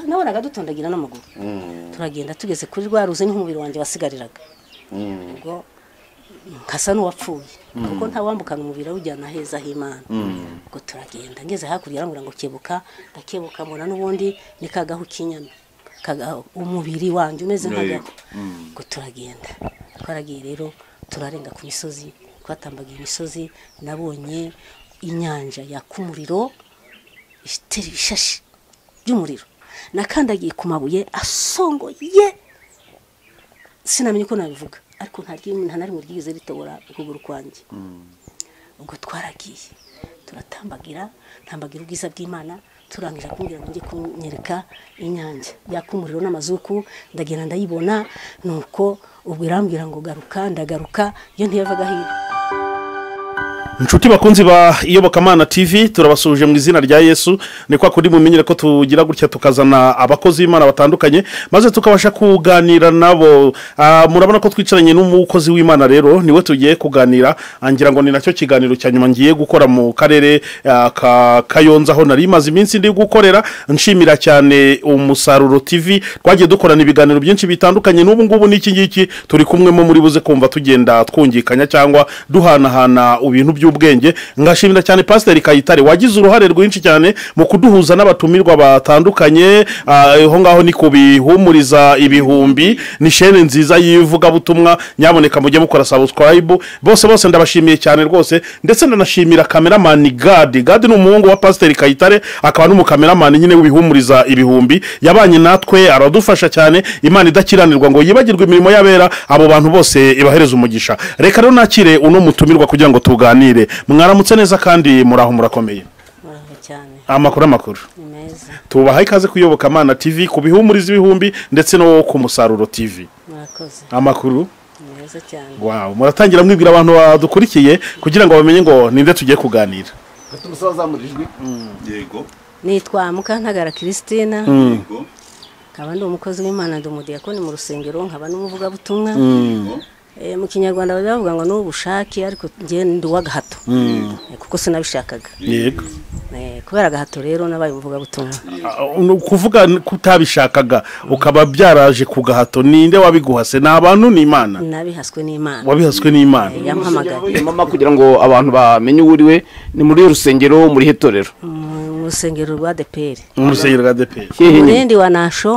nabonaga dutondagira n'amaguru turagenda tugeze kuri rwa ruzi niho umubiri wanjye wasigariraga ubwo nkasa n'uwapfuye kuko ntawambukana umubiri awujyana heza h'imana ubwo turagenda ngeze hakurya arambwira ngo kebuka ndakebuka mbona n'ubundi ni kagahu k'inyana kagahu umubiri wanjye umeze nk'agahu ubwo turagenda twaragiye rero turarenga ku misozi twatambagiye imisozi nabonye inyanja yaka umuriro itera ibishashi by'umuriro nakandagiye ku mabuye asongoye sinamenye uko nabivuga ariko nta ry'imwe nta na rimwe ryigeze ritobora ukuguru kwanjye ubwo twaragiye turatambagira tambagira ubwiza bw'imana turangije kumbwira ngo njye kunyereka inyange yaka umuriro n'amazuku ndagenda ndayibona nuko ubwo irambwira ngo garuka ndagaruka iyo ntiyavaga hirya inshuti bakunzi ba iyobokamana tv turabasuhuje mu izina rya yesu ni kwa kundi mumenyere ko tugira gutya tukazana abakozi b'imana batandukanye maze tukabasha kuganira nabo Ah, murabona ko twicaranye n'umukozi w'imana rero niwe tugiye kuganira Ah, ngira ngo ni nacyo kiganiro cya nyuma ngiye gukora mu karere ah, ka kayonza aho nari maze iminsi ndi gukorera nshimira cyane umusaruro tv twagiye dukorana ibiganiro byinshi bitandukanye n'ubu ngubu n'iki ngiki turi kumwe mo muri buze kumva tugenda twungikanya cyangwa duhanahana ibintu by'ubwenge ngashimira cyane pasiteri kayitare wagize uruhare rwinshi cyane mu kuduhuza n'abatumirwa batandukanye Ah, aho ngaho ni kubihumuriza ibihumbi ni shene nziza y'ivugabutumwa nyaboneka mujye mukora sabusikarayibu bose bose ndabashimiye cyane rwose ndetse ndanashimira kameramani gadi gadi ni umuhungu wa pasiteri kayitare akaba n'umukameramani nyine w'ibihumuriza ibihumbi yabanye natwe aradufasha cyane imana idakiranirwa ngo yibagirwe imirimo y'abera abo bantu bose ibahereza umugisha reka rero nakire uno mutumirwa kugira ngo tuganire mwaramutse neza kandi muraho murakomeye muraho cyane amakuru amakuru ni meza tubaha ikaze kuyoboka amana tv ku bihumuriza ibihumbi ndetse no ku musaruro tv murakoze amakuru ni meza cyane wow muratangira mwibwira abantu badukurikiye kugira ngo bamenye ngo ninde tugiye kuganira ufite umusore wazamuye ijwi yego nitwa mukantagara christine yego nkaba ndi umukozi w'imana ndi umudiyakoni mu rusengero nkaba n'umuvugabutumwa yego Eh, mu kinyarwanda bajya bavuga ngo ni ubushake ariko njye ndi uw'agahato Eh, kuko sinabishakaga yego Eh, kubera agahato rero nabaye umuvugabutumwa Ah, ni ukuvuga kutabishakaga ukaba byaraje ku gahato ninde wabiguhase ni abantu ni imana nabihaswe n'imana wabihaswe n'imana Eh, yampamagaye mama kugira ngo abantu bamenye uwo uri we ni muri rusengero muri hetorero mu mu rusengero rwa deperi mu rusengero rwa deperi hehe nyine umurindi wa nasho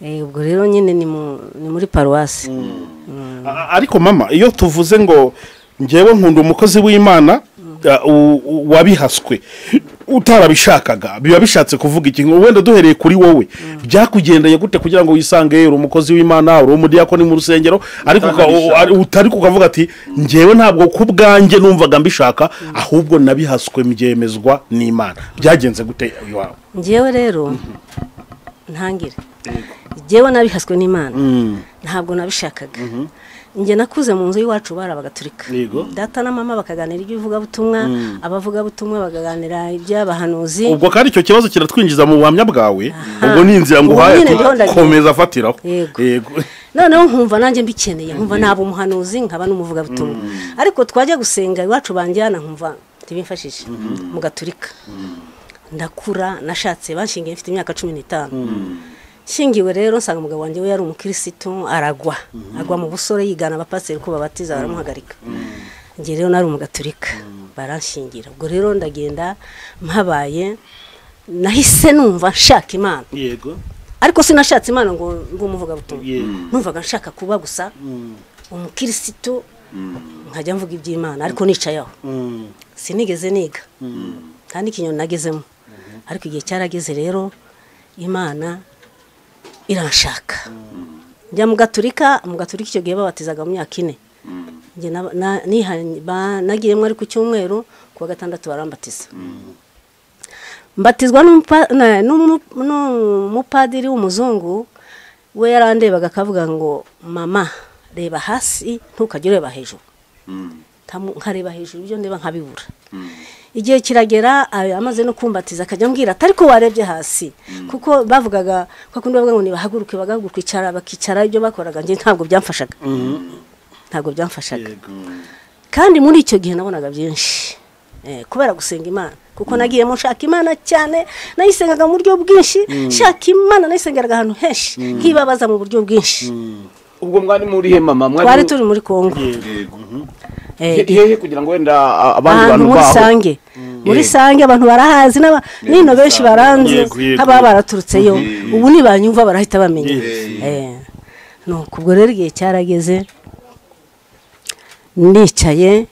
Eh, ubwo rero nyine ni mu- ni muri paruwasi A- ariko mama iyo tuvuze ngo ngewe nkunda umukozi w'imana a, u- u- wabihaswe utarabishakaga biba bishatse kuvuga iki wenda duhereye kuri wowe byakugendanye gute kugira ngo wisange uri umukozi w'imana uri umudiyakoni mu rusengero ariko uka- u- ari- utari kukavuga ati ngewe ntabwo ku bwanjye numvaga mbishaka ahubwo nabihaswe mbyemezwa n'imana byagenze gute iwawe njyewe rero ntangire njyewe nabihaswe n'imana ntabwo nabishakaga njye nakuze mu nzu y'iwacu bari abagatulika Yego. data na mama bakaganira iby'ivugabutumwa abavugabutumwa bakaganira iby'abahanuzi ubwo kandi icyo kibazo kiratwinjiza mu buhamya bwawe ubwo ni inzira Ubu nguhaye nyine ndiho ndagiye. komeza afatiraho Yego. yego noneho nkumva nanjye mbikeneye nkumva naba umuhanuzi nkaba n'umuvugabutumwa ariko twajya gusenga iwacu banjyana nkumva ntibimfashishe mu gaturika ndakura nashatse banshingiye mfite imyaka cumi n'itanu nshingiwe rero nsanga umugabo wanjye we yari umukirisitu aragwa agwa mu busore yigana abapasiteri ko babatiza baramuhagarika njye rero nari umugaturika baranshingira ubwo rero ndagenda mpabaye nahise numva nshaka imana yego ariko sinashatse imana ngo ngo umuvugabutumwa Yego. numvaga nshaka kuba gusa umukirisitu nkajya mvuga iby'imana ariko nicaye aho sinigeze niga nta n'ikinyoni nagezemo ariko igihe cyarageze rero imana iranshaka njya mu gaturika mu gaturika icyo gihe babatizaga mu myaka ine Njye na- na- niha- ba- nagiyemo ari ku cyumweru ku wa gatandatu barambatiza mbatizwa n'umupa- na- n'umu- n'umupadiri w'umuzungu we yarandebaga akavuga ngo mama reba hasi ntukajye ureba hejuru Nkamu- nkareba hejuru ibyo ndeba nkabibura igihe kiragera a- amaze no kumbatiza akajya ambwira atari ko warebye hasi kuko bavugaga ko kundi bavuga ngo nibahaguruke bagahaguruka icara bakicara ibyo bakoraga njye ntabwo byamfashaga ntabwo byamfashaga kandi muri icyo gihe nabonaga byinshi Eh, kubera gusenga imana kuko nagiye mu nshaka imana cyane nayisengaga mu buryo bwinshi nshaka imana nayisengeraga ahantu henshi nkibabaza mu buryo bwinshi ubwo mwari murihe mama twari mwari turi muri kongo Eh, hehe kugira ngo wenda a- abandi ahantu bantu muri baho sange muri sange abantu barahazi n'aba- n'ino benshi baranze Yego, yego. nk'ababa baraturutseyo ubu ntibanyumva barahita bamenya Eh, nuko ubwo rero igihe cyarageze nicaye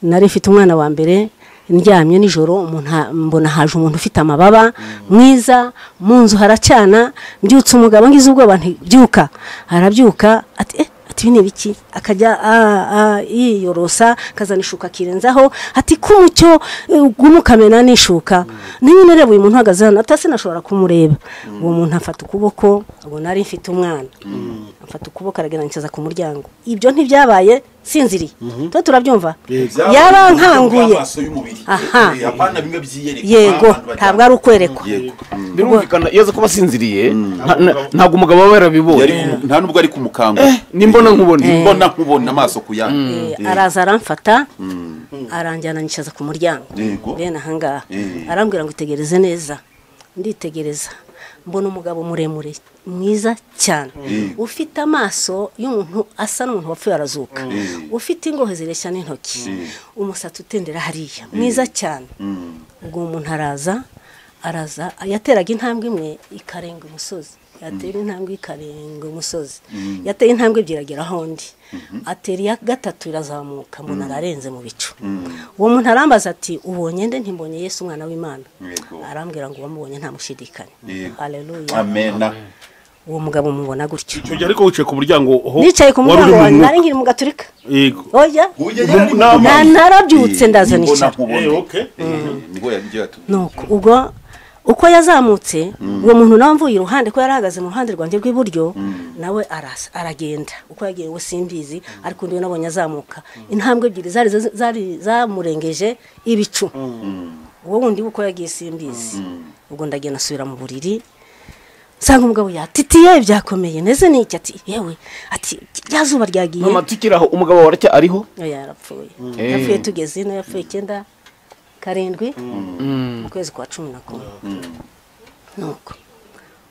nari mfite umwana wa mbere ndyamye nijoro umuntu ha- mbona haje umuntu ufite amababa mwiza mu nzu haracana mbyutse umugabo ngize ubwoba nti byuka arabyuka ati eh ati ibi ni ibiki akajya ah, ah, yiyorosa akazana ishuka akirenzaho ati kumucyo gumukamena n'ishuka niba unareba uyu muntu uhagaze hano atase nashobora kumureba uwo muntu afata ukuboko ubona ari mfite umwana afata ukuboko aragaragaza ku muryango ibyo ntibyabaye sinziriye tuba turabyumva yarankanguye Aha. apana bimwe byiyerekana yego abantu bajya- ntabwo ari ukwerekwa Yego. birumvikana iyo aza kuba asinziriye nta- na- ntabwo umugabo aba yarabibonye Yari kumu- nta nubwo ari kumukangura nimbona nkubona mbona nkubona amaso ku yandi Eh, araza aramfata aranjyana anyicaza ku muryango Yego. bene ahangaha Eh. arambwira ngo itegereze neza nditegereza mbona umugabo muremure mwiza cyane Yego. ufite amaso y'umuntu asa n'umuntu wapfuye arazuka ufite ingohe zireshya n'intoki umusatsi utendera hariya mwiza cyane ubwo uwo muntu araza araza yateraga intambwe imwe ikarenga umusozi yatera intambwe ikarenga umusozi yateye intambwe ebyiri agera aho undi atera iya gatatu irazamuka mbona ararenze mu bicu uwo muntu arambaza ati ubonye nde ntimbonye yesu umwana w'imana Yego. arambwira ngo uwamubonye ntamushidikanya Yego. haleluya amena uwo mugabo mubona gutyo icyo gihe ariko wicaye ku muryango ho nicaye ku wari uri muryango mu wanjye mwuka. nari nkiri mu gaturika Yego. oya Huye yari ari mu Nta- kubana. narabyutse Eh, ndaza nimbona nicara. nkubona. Eh, okay. Eh, nibwo yagiye atubwira. nuko ubwo uko yazamutse uwo muntu nawe amvuye iruhande ko yari ahagaze mu ruhande rwanjye rw'iburyo nawe arasa aragenda uko yagiye we simbizi ariko undi we nabonye azamuka intambwe ebyiri zari zari zamurengeje ibicu uwo wundi we uko yagiye simbizi ubwo ndagenda asubira mu buriri nsanga umugabo yatitiye byakomeye neze n'iki ati yewe ati rya zuba ryagiye mama tukiraho umugabo wawe aracya ariho oya yarapfuye Eh. yapfuye tugeze ino yapfuye icyenda karindwi mu kwezi kwa cumi na kumwe nuko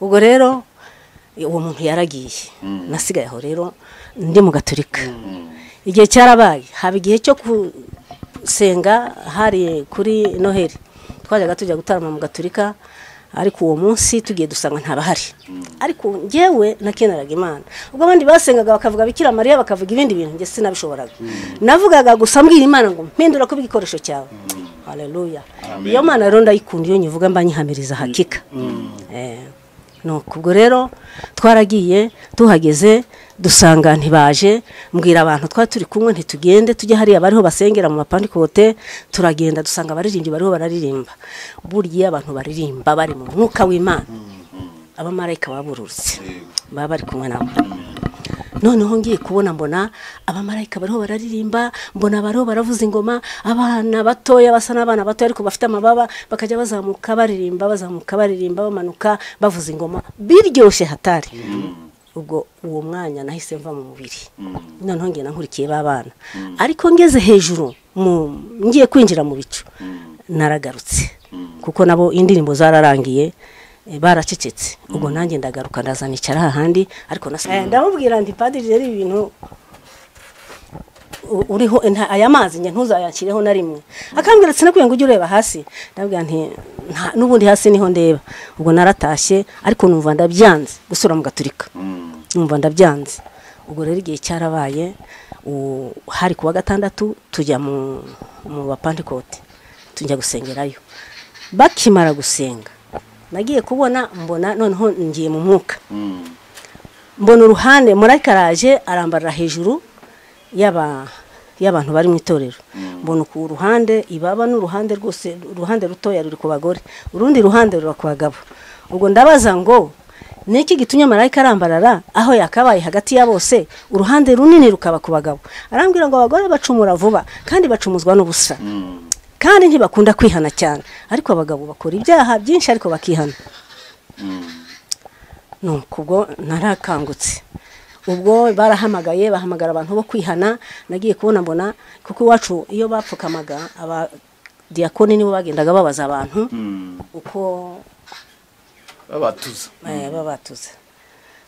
ubwo rero uwo muntu yaragiye nasigaye aho rero ndi mu gaturika igihe cyarabaye haba igihe cyo gusenga hari kuri noheli twajyaga tujya gutarama mu gaturika ariko uwo munsi tugiye dusanga ntabahari ariko ngewe nakeneraga imana ubwo abandi basengaga bakavuga bikira mariya bakavuga ibindi bintu njye sinabishoboraga navugaga gusa mbwira imana ngo mpindura kuba igikoresho cyawe haleluya iyo mana rero ndayikunda iyo nyivuga mba nyihamiriza hakika Eh. nuko ubwo rero twaragiye tuhageze dusanga ntibaje mbwira abantu twari turi kumwe ntitugende tujye hariya bariho basengera mu mapandikote turagenda dusanga abaririmbyi bariho bararirimba burya abantu baririmba bari mu mwuka w'imana abamarayika babururutse baba bari kumwe nabo noneho ngiye kubona mbona abamarayika bariho bararirimba mbona bariho baravuza ingoma abana batoya basa n'abana batoya ariko bafite amababa bakajya bazamuka baririmba bazamuka baririmba bamanuka bavuza ingoma biryoshye hatari ubwo uwo mwanya nahise mva mu mubiri noneho ngenda nkurikiye ba bana ariko ngeze hejuru mu- ngiye kwinjira mu bicu naragarutse kuko nabo indirimbo zararangiye eh, baracecetse ubwo nanjye ndagaruka ndazanicara hahandi ariko nasa- Eh, ndamubwira ndi padiri rero ibi bintu u- uriho nta- aya mazi njye ntuzayashyireho na rimwe akambwira ati sinakwiye ngo ujye ureba hasi ndabwira nti "Nta- n'ubundi hasi niho ndeba ubwo naratashye ariko numva ndabyanze gusura mu gaturika numva ndabyanze ubwo rero igihe cyarabaye u- hari kuwa gatandatu tujya mu mu bapandikote tujya gusengerayo bakimara gusenga nagiye kubona mbona noneho ngiye mu mwuka mbona uruhande murayika araje arambarira hejuru y'aba- y'abantu bari mu itorero mbona uku ruhande ibaba n'uruhande rwose uruhande rutoya ruri ku bagore urundi ruhande rura ku bagabo ubwo ndabaza ngo ni iki gitumye marayika arambarara aho yakabaye hagati ya bose uruhande runini rukaba ku bagabo arambwira ngo abagore bacumura vuba kandi bacumuzwa n'ubusa kandi ntibakunda kwihana cyane ariko abagabo bakora ibyaha byinshi ariko bakihana nuko ubwo narakangutse ubwo barahamagaye bahamagara abantu bo kwihana nagiye kubona mbona kuko iwacu iyo bapfukamaga aba diyakoni nibo bagendaga babaza abantu uko babatuza eh, baba batuze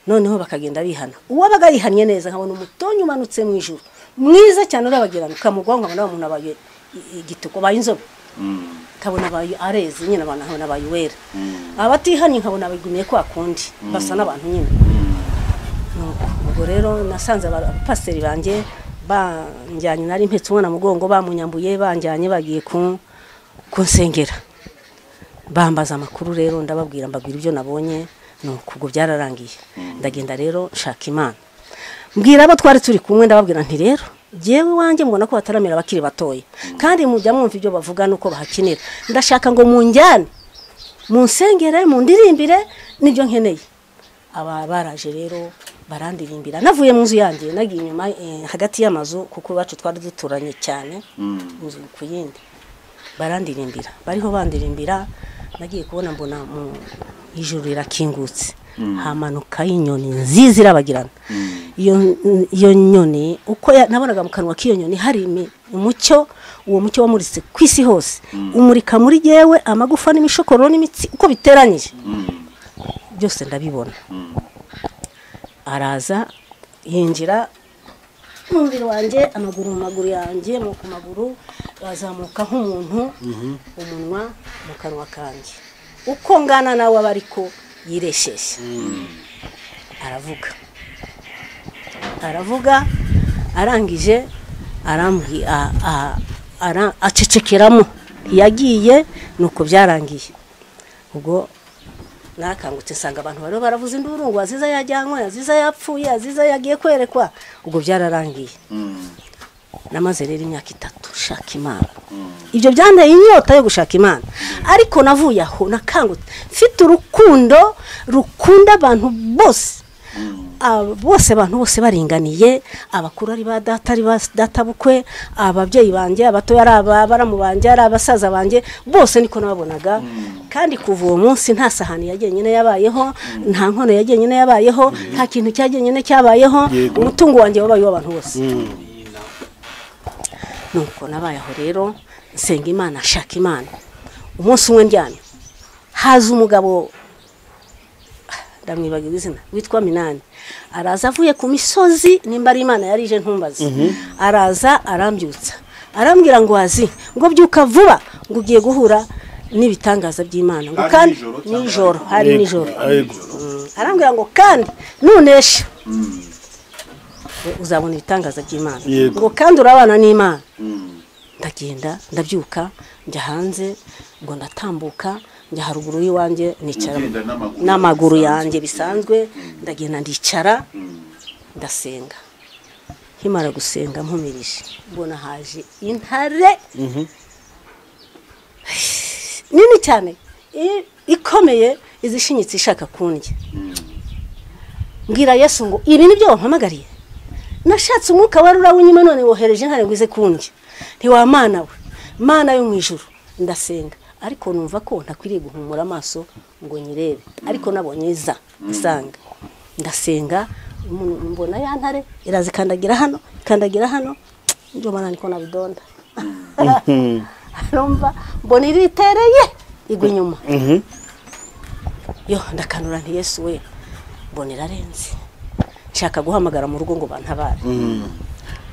noneho bakagenda bihana uwabaga yihannye neza nkabona umutonyi umanutse mu ijuru mwiza cyane urabagirana ukamugwaho nkabona wa muntu abaye i- igituko abaye inzobe nkabona abaye areze nyine abantu nkabona abaye uwera abatihannye nkabona bigumiye kwa kundi basa n'abantu nyine Nuko, ubwo rero nasanze aba- abapasiteri banjye banjyanye nari mpetse umwana mugongo bamunyambuye banjyanye bagiye ku- kunsengera bambaza amakuru rero ndababwira mbabwira ibyo nabonye nuko ubwo byararangiye ndagenda rero nshaka imana mbwira abo twari turi kumwe ndababwira nti rero jyewe iwanjye mbona ko bataramira abakiri batoya kandi mujya mwumva ibyo bavuga nuko bahakinira ndashaka ngo munjyane munsengere mundirimbire nibyo nkeneye aba baraje rero barandirimbira navuye mu nzu yanjye nagiye inyuma eh, hagati y'amazu kuko iwacu twari duturanye cyane inzu ku yindi barandirimbira bariho bandirimbira nagiye kubona mbona mu ijuru rirakingutse hamanukaho inyoni nziza irabagirana iyo iyo nyoni uko ya- nabonaga mu kanwa k'iyo nyoni hari imi- umucyo uwo mucyo wamuritse ku isi hose umurika muri yewe amagufa n'imishokororo n'imitsi uko biteranyije byose ndabibona araza yinjira mu mubiri wanjye amaguru mu maguru yanjye mu ku maguru azamuka nk'umuntu umunwa mu kanwa kanjye uko ngana nawe aba ariko yiresheje aravuga aravuga arangije arambwi- a- a- ara- acecekeramo yagiye nuko byarangiye ubwo narakangutse nsanga abantu bariho baravuza induru ngo aziza yajyanywe aziza yapfuye aziza yagiye kwerekwa ubwo byararangiye namaze rero imyaka itatu nshaka imana ibyo byanteye inyota yo gushaka imana ariko navuye aho nakangutse mfite urukundo rukunda abantu bose Aba- bose abantu bose baringaniye abakuru ari ba data ari ba data bukwe ababyeyi banjye abatoya ari abaramu banjye ari abasaza banjye bose niko nababonaga kandi kuva uwo munsi nta sahani ya jyenyine yabayeho nta nkono ya jyenyine yabayeho nta kintu cya jyenyine cyabayeho Yego. umutungo wanjye wabaye uw'abantu bose nuko nabaye aho rero nsenga imana nshaka imana umunsi umwe ndyamye haza umugabo ndamwibagiwe izina witwa minani araza avuye ku misozi nimba ari imana yarije ntumbaze araza arambyutsa arambwira ngo wazi ngo byuka vuba ngo ugiye guhura n'ibitangaza by'imana ngo Hari kandi nijoro cyangwa nijoro hari Yego, nijoro yego. Mm. arambwira ngo kandi nunesha uzabona ibitangaza by'imana Yego. ngo kandi urabana n'imana ndagenda ndabyuka njya hanze ngo ndatambuka njya haruguru y'iwanjye nicara Ugenda n'amaguru. n'amaguru yanjye bisanzwe ndagenda ndicara ndasenga nkimara gusenga mpumirije mbona haje intare nini cyane i- ikomeye izishinyitse ishaka kundya mbwira yesu ngo ibi ni byo wampamagariye nashatse umwuka wari urawunyuma none wohereje intare ngo ize kundya ntiwamana we mana yo mu ijuru ndasenga ariko numva ko ntakwiriye guhumura amaso ngo nyirebe ariko nabonye iza isanga ndasenga umuntu- mbona ya ntare iraza ikandagira hano ikandagira hano njye mbona niko nabidonda numva mbona iritereye igwa inyuma yo ndakanura nti yesu we mbona irarenze nshaka guhamagara mu rugo ngo bantabare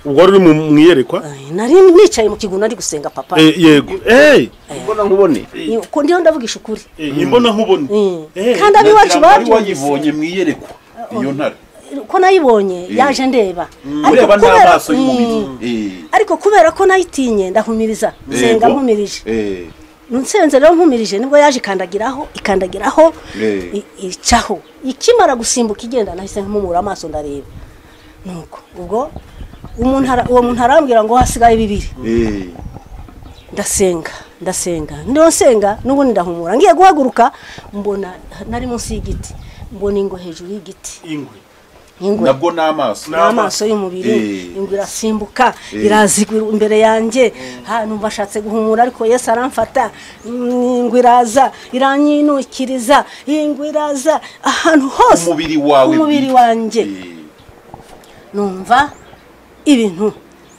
ubwo wari uri mu mu iyerekwa Ay, nari nicaye mu kigunda ndi gusenga papa Eh, yego eee mbona nkubone ko ndiho ndavugisha ukuri imbona nkubone Mm. Eh, kandi abiwacu Nagira ngo wari babyumvise wayibonye mu iyerekwa iyo ntare ko nayibonye Eh. yaje ndeba ureba kubera- n'amaso y'umubiri Mm. ariko kubera ko nayitinye ndahumiriza nsenga nkumirije Eh. nsenze rero nkumirije nibwo yaje ikandagiraho ikandagiraho Eh. i- icaho ikimara gusimbuka igenda nahise mpumura amaso ndareba nuko ubwo umuntu ara- uwo muntu arambwira ngo hasigaye bibiri Eh. ndasenga ndasenga niyo nsenga n'ubundi ndahumura ngiye guhaguruka mbona nari munsi y'igiti mbona ingo hejuru y'igiti ingwe ingwe nabwo n'amaso n'amaso y'umubiri Eh. ingwe irasimbuka Eh. irazigwa imbere yanjye ha numva ashatse guhumura ariko yesu aramfata Mm, ingwe iraza iranyinukiriza ingwe iraza ahantu hose umubiri wawe umubiri bwite. wanjye Eh. numva ibintu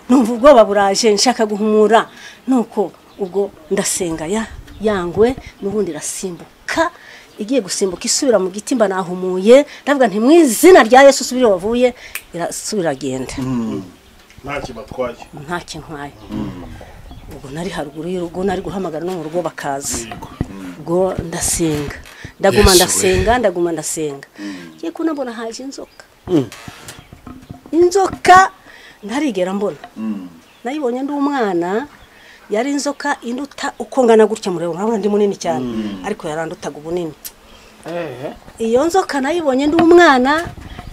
numva ubwoba buraje nshaka guhumura nuko ubwo ndasenga ya yangwe n'ubundi irasimbuka igiye gusimbuka isubira mu giti mba nahumuye ndavuga nti mu izina rya yesu usubire wavuye irasubira agenda nta kibatwaye nta kintwaye ubwo nari haruguru y'urugo nari guhamagara no mu rugo bakaza ubwo ndasenga ndaguma Yesu we. ndasenga ndaguma ndasenga ngiye kunabona haje inzoka inzoka ntarigera mbona nayibonye ndi umwana yari inzoka induta uko ngana gutya mureba urabona ndi munini cyane ariko yarandutaga ubunini iyo nzoka nayibonye ndi umwana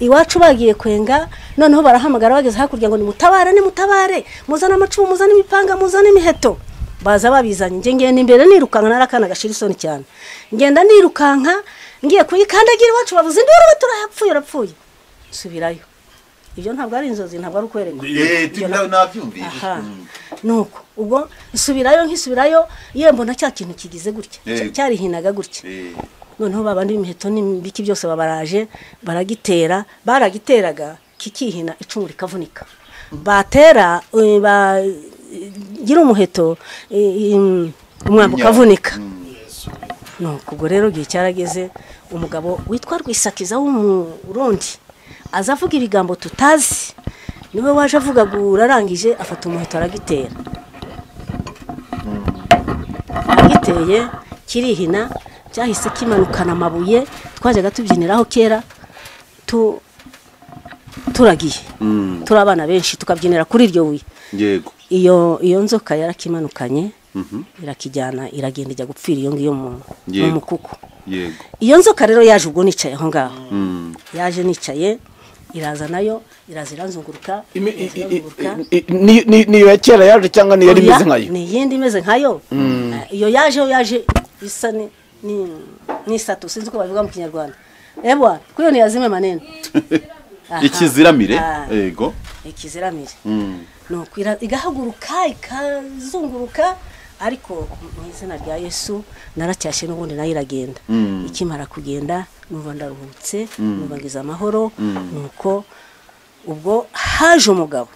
iwacu bagiye kwenga noneho barahamagara bageze hakurya ngo nimutabare nimutabare muzane amacumu muzane imipanga muzane imiheto baza babizanye njye ngenda imbere nirukanka narakana gashira isoni cyane ngenda nirukanka ngiye kuyikandagira iwacu bavuze induru we turayapfuye urapfuye subirayo ibyo ntabwo ari inzozi ntabwo ari ukwerekwa Eh, tu- na- nabyumvise aha nuko ubwo nsubirayo nkisubirayo ye mbona cya kintu kigize gutya Eh. Cya- cyarihinaga gutya Eh, noneho babandi b'imiheto n'ibiki byose babaraje baragitera baragiteraga kikihina icumu rikavunika batera eh, ba- gira umuheto eh, im- umwambi Inyara. ukavunika nuko ubwo rero igihe cyarageze umugabo witwa rwisakiza w'umurundi aza avuga ibigambo tutazi niwe waje avuga ngo urarangije afata umuheto aragitera aragiteye kirihina cyahise kimanukana amabuye twajyaga tubyiniraho kera tu- turagiye turi abana benshi tukabyinira kuri iryo buye yego iyo iyo nzoka yarakimanukanye irakijyana iragenda ijya gupfira iyo ngiyo mu mu Yego. mukuku yego iyo nzoka rero yaje ubwo nicaye aho ngaho Mm. yaje nicaye iraza nayo iraza iranzunguruka iraza iranzunguruka. niyo ya kera yaje cyangwa niyo yari Oya, imeze nkayo ni iyindi imeze nkayo iyo yaje yo yaje isa ni- ni- n'isatu sinzi uko babivuga mu kinyarwanda ebwa kuyo ntiyazime manene Aha. ikiziramire Ah, yego ikiziramire Mm. nuko ira- igahaguruka ikazunguruka ariko mu izina rya yesu naracyashye n'ubundi nayo iragenda ikimara kugenda numva ndaruhutse numva ngize amahoro nuko ubwo haje umugabo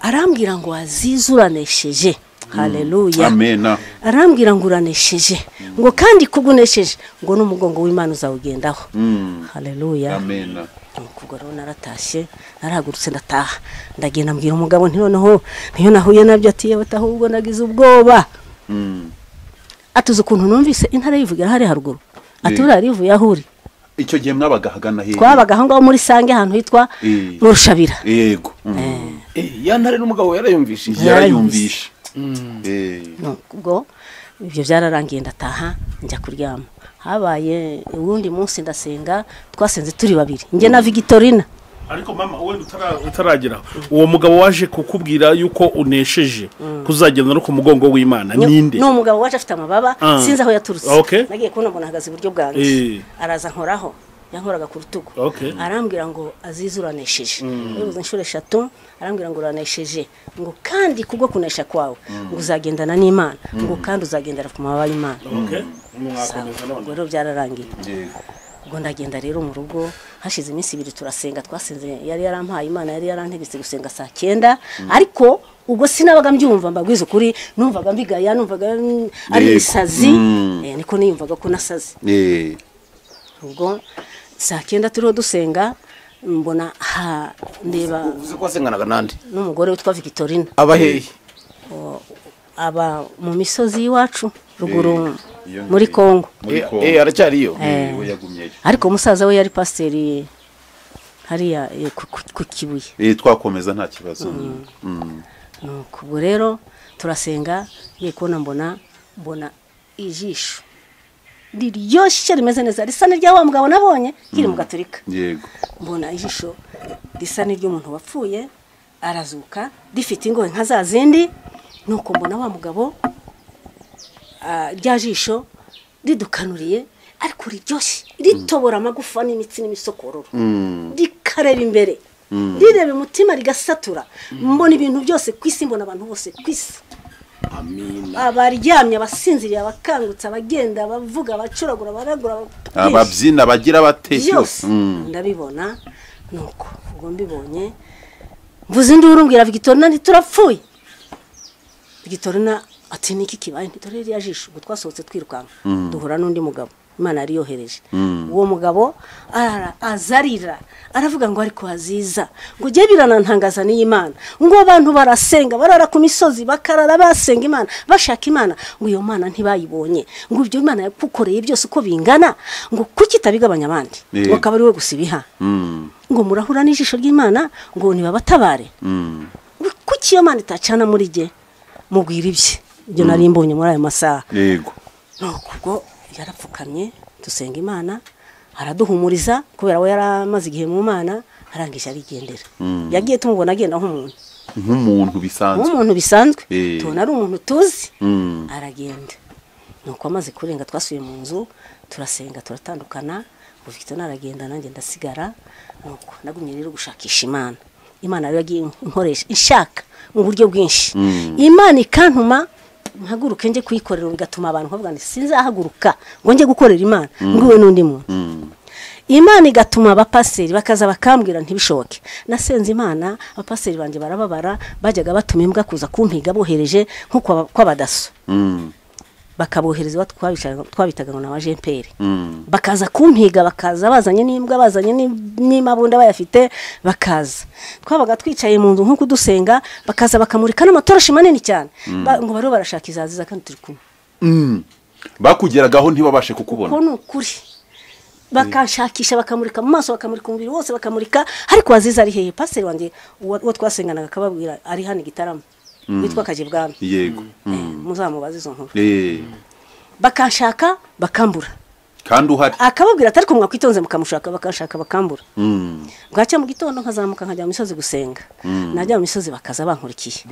arambwira ngo wazize uranesheje haleluya amena arambwira ngo uranesheje ngo kandi kugunesheje ngo n'umugongo w'imana uzawugendaho Mm. haleluya amena nuko ubwo rero naratashye narahagurutse ndataha ndagenda mbwira umugabo nti noneho niyo nahuye nabyo ati yewe taha ubwo nagize ubwoba Mm. atuze ukuntu numvise intare yivugira hariya haruguru ati Eh. buriya rivuye aho uri icyo gihe mwabaga hagana hehe twabaga aho ngaho muri sange ahantu hitwa Eh. mu rushabira yego Mm. ya ntare n'umugabo yarayumvishije yarayumvishe Eh, Nuko ubwo ibyo byararangiye ndataha njya kuryama habaye uwundi munsi ndasenga twasenze turi babiri njye na vigitorina ariko mama wenda utara- utarageraho uwo mugabo waje kukubwira yuko unesheje kuzagenda no ku mugongo w'imana ninde ni umugabo waje afite amababa Ah. sinzi aho yaturutse Okay. nagiye kubona mbona ahagaze iburyo bwanjye Eh. araza nkoraho yankoraga ku rutugu Okay. arambwira ngo azize uranesheje yabivuze inshuro eshatu arambwira ngo uranesheje ngo kandi kubwo kunesha kwawe ngo uzagendana n'imana ngo kandi uzagendera ku mababa y'imana Okay. Mwakomeza Sawa. none. ubwo rero byararangiye yego ubwo ndagenda rero mu rugo hashize iminsi ibiri turasenga twasenze yari yarampaye imana yari yarantegetse gusenga saa cyenda ariko ubwo sinabaga mbyumva mbabwiza ukuri numvaga mbigaya numvaga mm, ari Yego. ibisazi Mm. eh, niko niyumvaga ko nasaze Eh, ubwo saa cyenda turiho dusenga mbona ha ndeba uzi ko wasenganaga n'andi n'umugore witwa vigitorina aba hehe aba mu misozi y'iwacu ruguru Eh, iyo muri ngiyo. kongo muri Eh, kongo eh, aracyariyo Eh. we yagumyeyo ariko musaza we yari pasiteri hariya eh, ku- ku- ku kibuye Eh, twakomeza nta kibazo Mm. nuko ubwo rero turasenga ngiye kubona mbona mbona ijisho riryoshye rimeze neza risa n'irya wa mugabo nabonye nkiri mu gaturika yego mbona ijisho risa n'iry'umuntu wapfuye arazuka rifite ingohe nka za zindi nuko mbona wa mugabo ah, rya jisho ridukanuriye ariko riryoshye ritobora amagufa n'imitsi n'imisokororo rikareba imbere rireba umutima rigasatura mbona ibintu byose ku isi mbona abantu bose ku isi abaryamye abasinziriye abakangutse abagenda abavuga abacuragura abaragura ababyizi ababyina bagira bate byose ndabibona nuko ubwo mbibonye mvuze induru mbwira vigitorina ntiturapfuye vigitorina ati niki kibaye nti dore ririya jisho ubwo twasohotse twirukanka duhura n'undi mugabo imana yari yohereje uwo mugabo arara azarira aravuga ngo ariko haziza ngo ujye biranantangaza n'iy'imana ngo abantu barasenga barara ku misozi bakarara basenga imana bashaka imana ngo iyo mana ntibayibonye ngo ibyo imana yakukoreye byose uko bingana ngo kuki itabigabanya abandi Eh. ngo akaba ari we gusa ibiha Mm. ngo murahura n'ijisho ry'imana ngo nibabatabare Mm. kuki iyo mana itacana muri jye mubwira ibye ibyo nari mbonye muri ayo masaha yego nuko ubwo yarapfukamye dusenga imana araduhumuriza kubera we yari amaze igihe mu mana arangije arigendera yagiye tumubona agenda nk'umuntu nk'umuntu bisanzwe nk'umuntu bisanzwe Eh. tubona ari umuntu tuzi Mm. aragenda nuko amaze kurenga twasuye mu nzu turasenga turatandukana ubu Victor naragenda nanjye ndasigara nuko nagumye rero gushakisha imana imana rero yagiye inkoresha ishaka mu buryo bwinshi imana ikantuma mpaguruke njye kuyikorera bigatuma abantu bavuga ngo sinzahaguruka ngo njye gukorera imana nguwe n'undi muntu imana igatuma abapaseri bakaza bakambwira ntibishoboke nasenze imana abapaseri banjye barababara bajyaga batuma imbwa kuza kumpiga bohereje nko kwa- kw'abadaso Mm. bakabohereza iwabo twabishaka- twabitaga ngo ni abajemperi Mm. bakaza kumpiga bakaza bazanye n'imbwa bazanye n'i- n'imabunda bayafite bakaza twabaga twicaye mu nzu nk'uko dusenga bakaza bakamurika n'amatoroshi manini cyane Ba- ngo bariho barashaka izaziza kandi turi kumwe Mm. bakugeragaho ntibabashe kukubona ko ni ukuri bakanshakisha bakamurika mu maso bakamurika umubiri wose bakamurika ariko waziza ari hehe pasiteri wanjye uwo uwo twasenganaga akababwira ari hano igitaramo witwa kajibwami yego Mm. muzamubaze izo nkuru Eh. bakanshaka bakambura kandi uhari akababwira atari ko mwakwitonze mukamushaka bakanshaka bakambura Mm. bwacya mu gitondo nkazamuka nkajya mu misozi gusenga najya mu misozi bakaza bankurikiye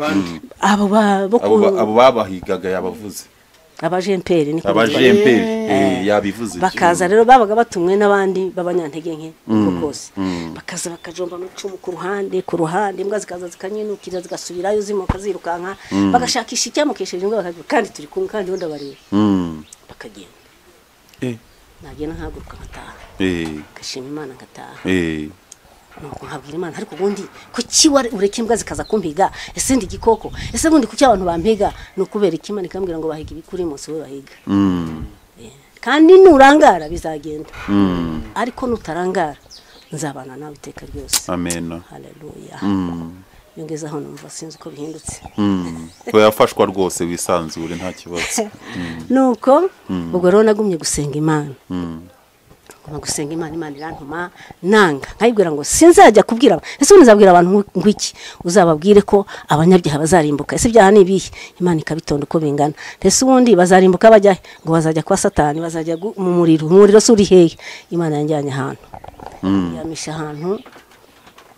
abo ba bo ku abo ba- abo babahigaga yabavuze abajemperi niko bitwa. abajemperi yabivuze bakaza rero babaga batumwe n'abandi b'abanyantege nke uko kose bakaza bakajomba amacumu ku ruhande ku ruhande imbwa zikaza zikanyenukira zigasubirayo zimoka zirukanka bagashakisha icyamukesheje imbwa bakagira kandi turi kumwe kandi ubundi abareba Mm. bakagenda Eh. nagenda nkahaguruka nkataha Eh. ngashima imana ngataha Eh. nuko nkabwira imana ariko ubundi kuki ware- ureka imbwa zikaza kumpiga ese ndi igikoko ese bundi kuki abantu bampiga ni ukubera iki imana ikambwira ngo bahiga ibikuri munsi we bahiga Mm. kandi nurangara bizagenda ariko nutarangara nzabana nawe iteka ryose amena haleluya Mm. yongezaho numva sinzi uko bihindutse Mm. yafashwa rwose wisanzure nta kibazo nuko ubwo rero nagumye gusenga imana Mm. nguma gusenga imana imana irantuma nanga nkayibwira ngo sinzajya kubwira aba- ese ubu nzabwira abantu ngo- ngo iki uzababwire ko abanyabyaha bazarimbuka ese ibyaha ni ibihe imana ikabitonda uko bingana ese ubundi bazarimbuka bajya he? ngo bazajya kwa satani bazajya gu- mu muriro umuriro se uri hehe imana yanjyanye ahantu yamisha ahantu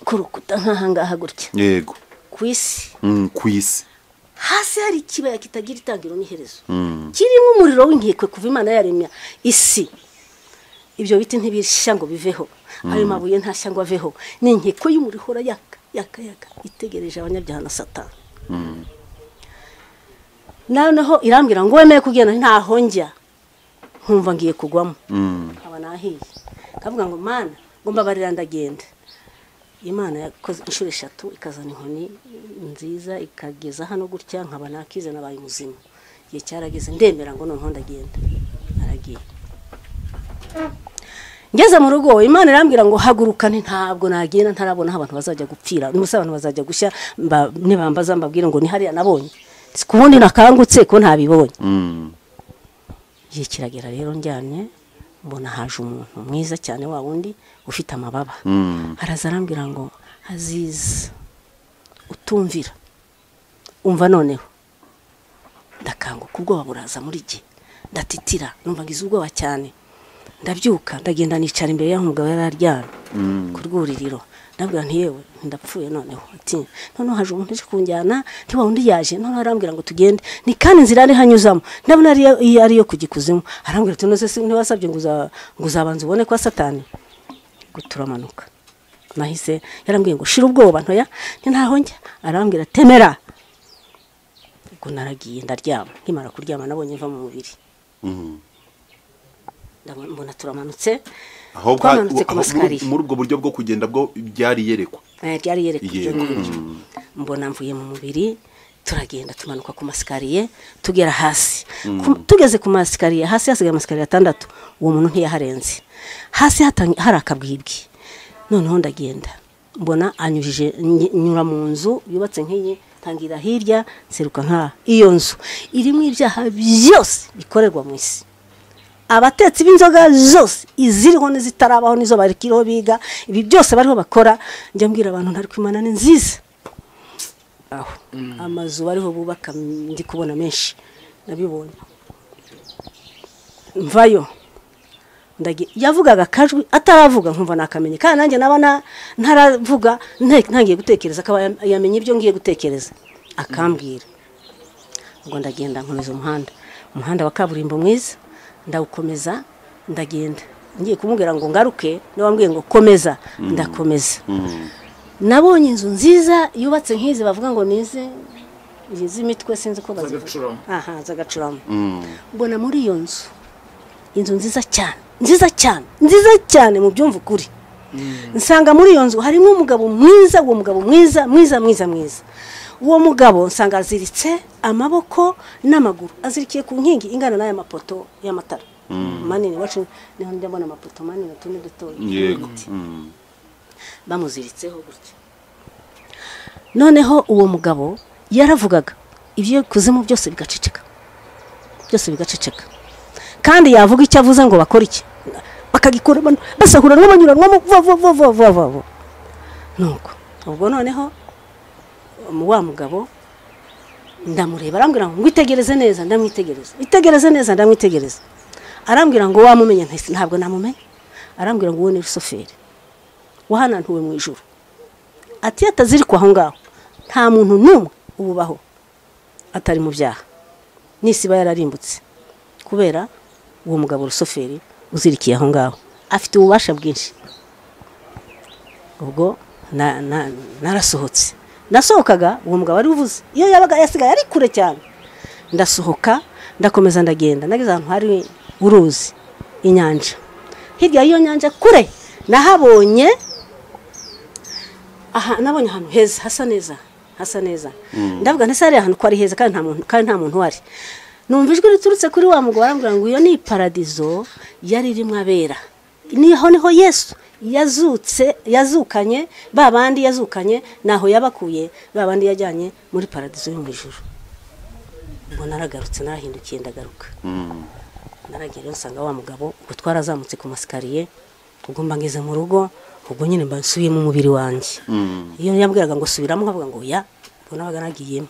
ku rukuta nk'ahangaha gutya yego ku isi Mm, ku isi hasi hari ikibaya kitagira itangiro n'iherezo Mm. kirimo umuriro w'inkekwe kuva imana yaremya isi ibyo biti ntibishya ngo biveho ayo mabuye ntashya ngo aveho ni inkekwe y'umurihora yaka yaka yaka itegereje abanyabyaha na satani noneho irambwira ngo wemeye kugenda ntaho njya nkumva ngiye kugwamo Mm. nkaba nahiye kavuga ngo mana ngo mbabarira ndagenda imana yakoze inshuro eshatu ikazana inkoni nziza ikageza hano gutya nkaba nakize nabaye muzima igihe cyarageze ndemera ngo noneho ndagenda aragiye ngeze mu rugo imana irambwira ngo haguruka nti ntabwo nagenda ntarabona aho abantu bazajya gupfira n'ubusa abantu bazajya gushya mba- nibambaza mbabwire ngo ni hariya nabonye si ku bundi nakangutse ko ntabibonye Mm. igihe kiragera rero njyanye mbona haje umuntu mwiza cyane wa wundi ufite amababa Mm. araza arambwira ngo aziza utumvira umva noneho ndakanguka ubwoba buraza muri jye ndatitira numva ngize ubwoba cyane ndabyuka ndagenda nicara imbere y'aho umugabo yari aryamye ku rwuririro ndabwira nti yewe ndapfuye noneho ati noneho haje umuntu uje kunjyana nti wa undi yaje noneho arambwira ngo tugende ni kandi inzira ariho anyuzamo ndabona ariyo iyo ariyo ku gikuzimu arambwira ati none se ntiwasabye ngo uza- ngo uzabanza ubone kwa satani ngo turamanuka nahise yarambwiye ngo shira ubwoba ntoya ni ntaho njya arambwira temera ubwo naragiye ndaryama nkimara kuryama nabonye mva mu mubiri Mm. Ndabona- mbona turamanutse aho bwa- twamanutse ku aho- muri masikariye muri ubwo buryo bwo kugenda bwo byari yerekwa Eh, ryari yerekwa iryo Yego. ngiryo mbona mvuye mu mubiri turagenda tumanuka ku masikariye tugera hasi Ku- tugeze ku masikariye hasi hasigaye amasikariye atandatu uwo muntu ntiyaharenze hasi hatang- hari akabwibwi noneho ndagenda mbona anyujije ny- nyura mu nzu yubatse nk'iyi tangira hirya nseruka nkaha iyo nzu irimo ibyaha byose bikorerwa mu isi abatetsi b'inzoga zose iziriho n'izitarabaho n'izo bakiriho biga ibi byose bariho bakora njya mbwira abantu ntari kwimana ni nziza aho amazu bariho bubaka mm, ndi kubona menshi nabibonye mvayo ndagi yavugaga akajwi ataravuga nkumva nakamenye kandi nanjye naba na- ntaravuga nte- ntangiye gutekereza akaba yam- yamenye ibyo ngiye gutekereza akambwira ubwo ndagenda nkomeza umuhanda umuhanda wa kaburimbo mwiza ndawukomeza ndagenda ngiye kumubwira ngo ngaruke niba wambwiye ngo komeza ndakomeza nabonye inzu nziza yubatse nk'izi bavuga ngo ni izi ni iz'imitwe sinzi uko bazivuga Z'agacurama. aha z'agacurama mbona muri iyo nzu inzu nziza cyane nziza cyane nziza cyane mu byumva ukuri nsanga muri iyo nzu harimo umugabo mwiza uwo mugabo mwiza mwiza mwiza mwiza uwo mugabo nsanga aziritse amaboko n'amaguru azirikiye ku nkingi ingana n'aya mapoto y'amatara manini iwacu niho njya mbona amapoto manini utundi dutoya yego y'ibiti Mm. bamuziritseho gutya noneho uwo mugabo yaravugaga ibyo kuzimu byose bigaceceka byose bigaceceka kandi yavuga icyo avuze ngo bakore iki bakagikuramo basahuranwa banyuranwamo vuba vuba vuba vuba vuba vuba nuko ubwo noneho um, wa mugabo ndamureba arambwira ngo ngwitegereze neza ndamwitegereza itegereze neza ndamwitegereza arambwira ngo wamumenye ntese ntabwo namumenye arambwira ngo uwo ni rusoferi wahanantuwe mu ijuru ati iyo atazirikwa aho ngaho nta muntu n'umwe ububaho atari mu byaha n'isi iba yararimbutse kubera uwo mugabo rusoferi uzirikiye aho ngaho afite ububasha bwinshi ubwo na- na- narasohotse nasohokaga uwo mugabo ari uvuze iyo yabaga yasigaye ari kure cyane ndasohoka ndakomeza ndagenda nageze ahantu hari uruzi inyanja hirya y'iyo nyanja kure nahabonye aha nabonye ahantu heza hasa neza hasa neza ndavuga ntese hariya ahantu ko ari heza kandi nta muntu kandi nta muntu uhari numva ijwi riturutse kuri wa mugabo arambwira ngo iyo ni paradizo yari irimo abera niho niho yesu yazutse yazukanye ba bandi yazukanye naho yabakuye ba bandi yajyanye muri paradizo yo mu ijuru ubwo naragarutse narahindukiye ndagaruka Mm. naragerayo nsanga wa mugabo ubwo twarazamutse ku masikariye ubwo mba ngeze mu rugo ubwo nyine mba nsubiyemo umubiri wanjye iyo yambwiraga ngo subiramo nkavuga ngo ya ubwo nabaga nagiyemo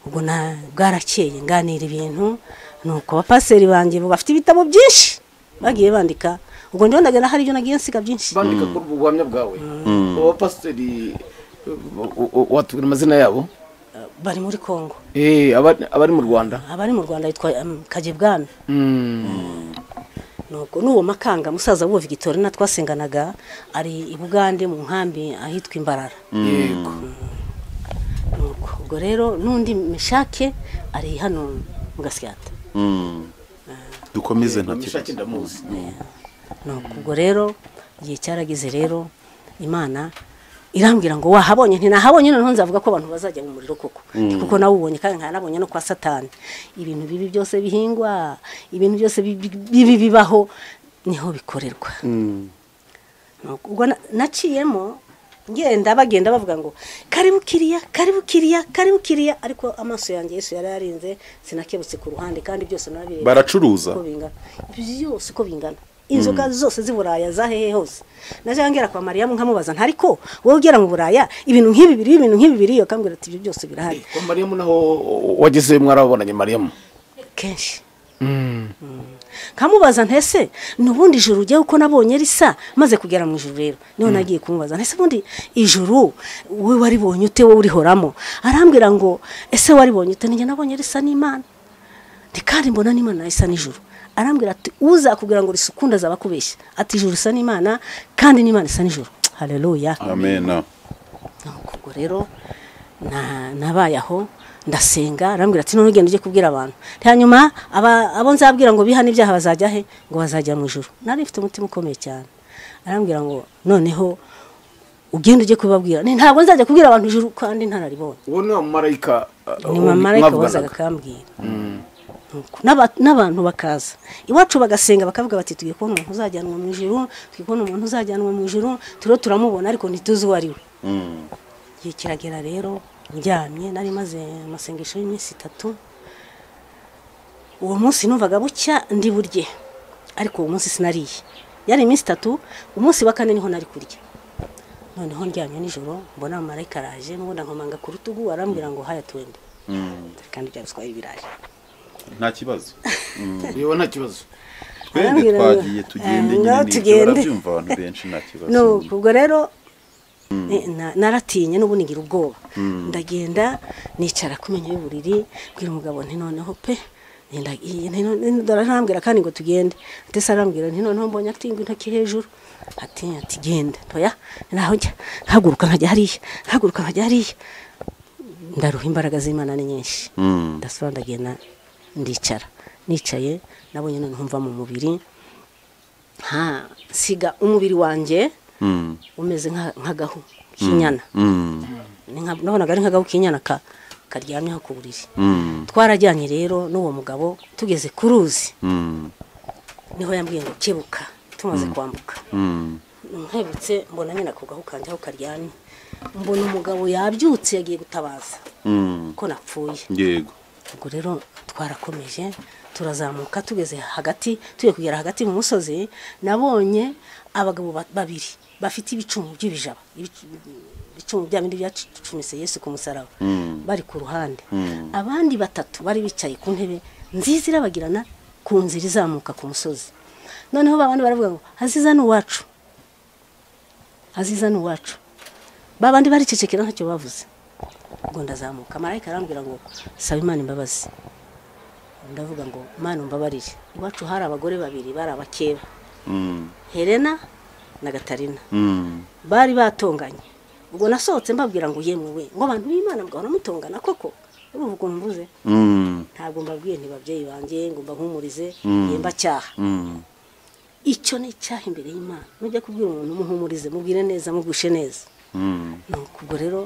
ubwo na bwarakeye nganira ibintu nuko abapaseri banjye bafite ibitabo byinshi bagiye bandika ubwo ndiho ndagenda hari ibyo nagiye nsiga byinshi bandika kuri ubu buhamya bwawe abo bapasiteri watubwira amazina yabo Eh, bari muri kongo Eh, aba- abari mu rwanda abari mu rwanda yitwa um, kagebwami nuko n'uwo makanga musaza w'uwo vigitorina twasenganaga ari i bugande mu nkambi ahitwa imbarara yego Nuko, ubwo rero n'undi mishake ari hano mu gasyata Mm. dukomeze nta mishake kibazo ndamuzi nuko ubwo rero igihe cyarageze rero imana irambwira ngo wahabonye ntinahabonye noneho nzavuga ko abantu bazajya mu muriro koko kuko nawubonye kandi nkanabonye no kwa satani ibintu bibi byose bihingwa ibintu byose bibi bibi bibaho niho bikorerwa Nuko ubwo na- naciyemo ngenda bagenda bavuga ngo karibu kiriya karibu kiriya karibu kiriya ariko amaso yanjye yesu yari yarinze sinakebutse ku ruhande kandi byose nabireba baracuruza uko bingana byose uko bingana inzoga zose z'i buraya za hehe hose najya ngera kwa mariyamu nkamubaza ntariko wowe ugera mu buraya ibintu nk'ibi biriho ibintu nk'ibi biriyo akambwira ati ibyo byose birahari kwa mariyamu naho wageze mwarabonanye mariyamu kenshi nkamubaza ntese n'ubundi ijuru ujyaho uko nabonye risa maze kugera mu ijuru rero niho nagiye kumubaza ntese ubundi ijuru wowe waribonye ute wowe urihoramo arambwira ngo ese waribonye ute njye nabonye risa n'imana Nti kandi mbona n'imana isa n'ijuru arambwira ati uzakubwira ngo risukunda azaba akubeshya ati ijuru isa n'imana kandi n'imana isa n'ijuru haleluya amena Nuko ubwo rero na- nabaye aho ndasenga arambwira ati none ugenda ujye kubwira abantu Nti hanyuma aba- abo nzabwira ngo bihane ibyaha bazajya he ngo bazajya mu ijuru nari mfite umutima ukomeye cyane arambwira ngo noneho ugenda ujye kubibabwira Ni- ntabwo nzajya kubwira abantu ijuru kandi ntararibonye uwo ni umumarayika uh, ni wo mamarayika wazaga mwavuganaga. akambwira Nuko n'aba- n'abantu bakaza iwacu bagasenga bakavuga bati tugiye kubona umuntu uzajyanwa mu ijuru tugiye kubona umuntu uzajyanwa mu ijuru turiho turamubona ariko ntituzi uwo ari we igihe kiragera rero njyamye nari maze amasengesho y'iminsi itatu uwo munsi numvaga bucya ndi burye ariko uwo munsi sinariye yari iminsi itatu umunsi wa kane niho nari kurya noneho ndyamye nijoro mbona amarayika araje n'ubundi nkomanga ku rutugu arambwira ngo haya twende kandi bya ruswa y'ibirayi nta kibazo yewe nta kibazo twende Arambwira ngo, twagiye tugende eh, nyine ngaho ni ibyo tugende. barabyumva abantu benshi nta kibazo no ubwo rero eh, na- naratinye n'ubu nigira ubwoba ndagenda nicara ku menyo y'uburiri mbwira umugabo nti noneho pe nenda- iyi- nti none- dore arambwira kandi ngo tugende ati se arambwira nti noneho mbonye atinga intoki hejuru ati ati genda ntoya naho njya nkaguruka nkajya hariya nkaguruka nkajya hariya ndaruha imbaraga z'imana ni nyinshi ndasura ndagenda ndicara nicaye nabonye noneho mva mu mubiri nta siga umubiri wanjye Mm, umeze nka- nk'agahu k'inyana mm, Ni nka- nabonaga ari nk'agahu k'inyana ka- karyamyeho ku buriri mm, twarajyanye rero n'uwo mugabo tugeze ku ruzi mm, niho yambwiye ngo kebuka tumaze kwambuka mm. nkebutse mbona nyine ako gahu kanjye aho karyamye mbona umugabo yabyutse yagiye gutabaza Mm, ko napfuye yego ubwo rero twarakomeje turazamuka tugeze hagati tugiye kugera hagati mu musozi nabonye abagabo ba- babiri bafite ibicumu by'ibijaba ibicu- ibicumu bya bindi byacumise yesu ku musaraba bari ku ruhande abandi batatu bari bicaye ku ntebe nziza irabagirana ku nzira izamuka ku musozi noneho ba bandi baravuga ngo aziza ni uwacu aziza ni uwacu ba bandi baricecekera ntacyo bavuze ubwo ndazamuka marayika arambwira ngo saba imana imbabazi ndavuga ngo mana umbabarire iwacu hari abagore babiri bari abakeba Mm, helena na gatarina mm, bari batonganye ubwo nasohotse mbabwira ngo yemwe we ngo abantu b'imana mugahora mutongana koko urumva ukuntu mvuze mm, ntabwo mbabwiye nti babyeyi banjye ngo mbahumurize Mm. yemba cyaha mm, icyo ni icyaha imbere y'imana nujya kubwira umuntu umuhumurize mubwire neza mugushe neza mm, nuko ubwo rero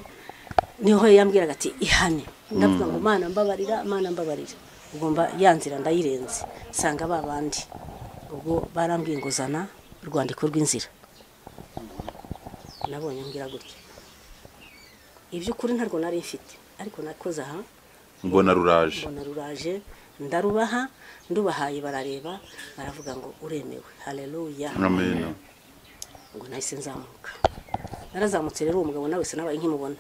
niho yambwiraga ati ihane ndavuga ngo mana mbabarira mana mbabarira ubwo mba yanzira ndayirenze nsanga ba bandi ubwo barambwiye ngo zana urwandiko rw'inzira nabonye mbwira gutya iby'ukuri ntarwo nari mfite ariko nakoze aha mbona ruraje mbona ruraje ndarubaha ndubahaye barareba baravuga ngo uremewe hareruya amena ngo nahise nzamuka narazamutse rero uwo mugabo nawe se nabaye nkimubona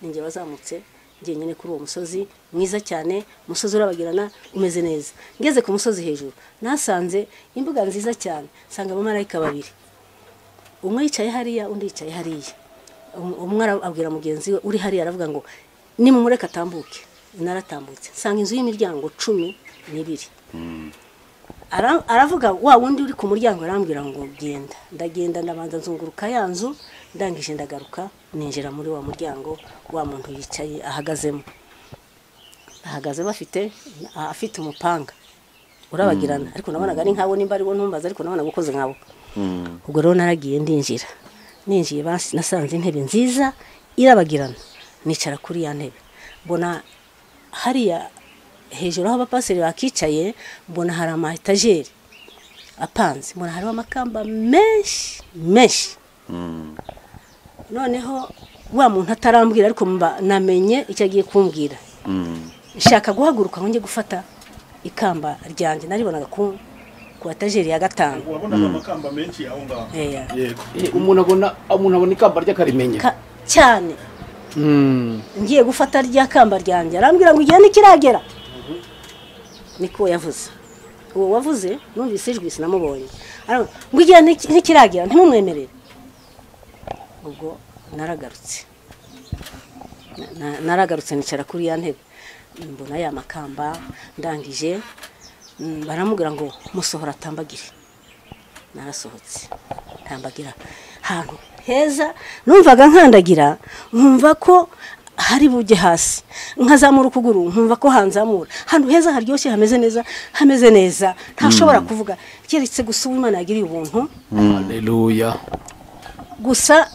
ninjye wazamutse ngenyine kuri uwo musozi mwiza cyane umusozi urabagirana umeze neza ngeze ku musozi hejuru nasanze imbuga nziza cyane nsanga abamarayika babiri umwe yicaye hariya undi yicaye hariya Um- umwe ara- abwira mugenzi we uri hariya aravuga ngo nimumureke atambuke naratambutse nsanga inzu y'imiryango cumi n'ibiri Ara- aravuga wa wundi uri ku muryango arambwira ngo genda ndagenda ndabanza nzunguruka ya nzu ndangije ndagaruka ninjira muri wa muryango wa muntu yicaye ahagazemo ahagaze bafite a- afite umupanga urabagirana ariko nabonaga ari nkawo nimba ariwo ntumbaza ariko nabonaga ukoze nkabo ubwo rero naragiye ndinjira ninjiye basi- nasanze intebe nziza irabagirana nicara kuri ya ntebe mbona hariya hejuru aho abapaseri bakicaye mbona hari ama etajeri apanze mbona hariho amakamba menshi menshi noneho wa muntu atarambwira ariko mba namenye icyo agiye kumbwira nshaka guhaguruka ngo njye gufata ikamba ryanjye naribonaga ku ku etajeri ya gatanu wabonaga amakamba menshi aho ngaho Eh, yego Eh, umuntu abona umuntu abona ikamba ry'akarimenya ka- cyane Mm. ngiye gufata rya kamba ryanjye arambwira ngo igihe ntikiragera niko yavuze uwo wavuze numvise ijwi sinamubonye Arambwira ngo igihe ntik- ntikiragera ntimumwemerere ubwo naragarutse Na- na- naragarutse nicara kuri ya ntebe mbona ya makamba ndangije mm, baramubwira ngo musohora atambagire narasohotse ntambagira ahantu heza numvaga nkandagira nkumva ko hari bujye hasi nkazamura ukuguru nkumva ko hanzamura ahantu heza haryoshye hameze neza hameze neza ntashobora kuvuga keretse gusa uwimana yagiriye ubuntu Haleluya gusa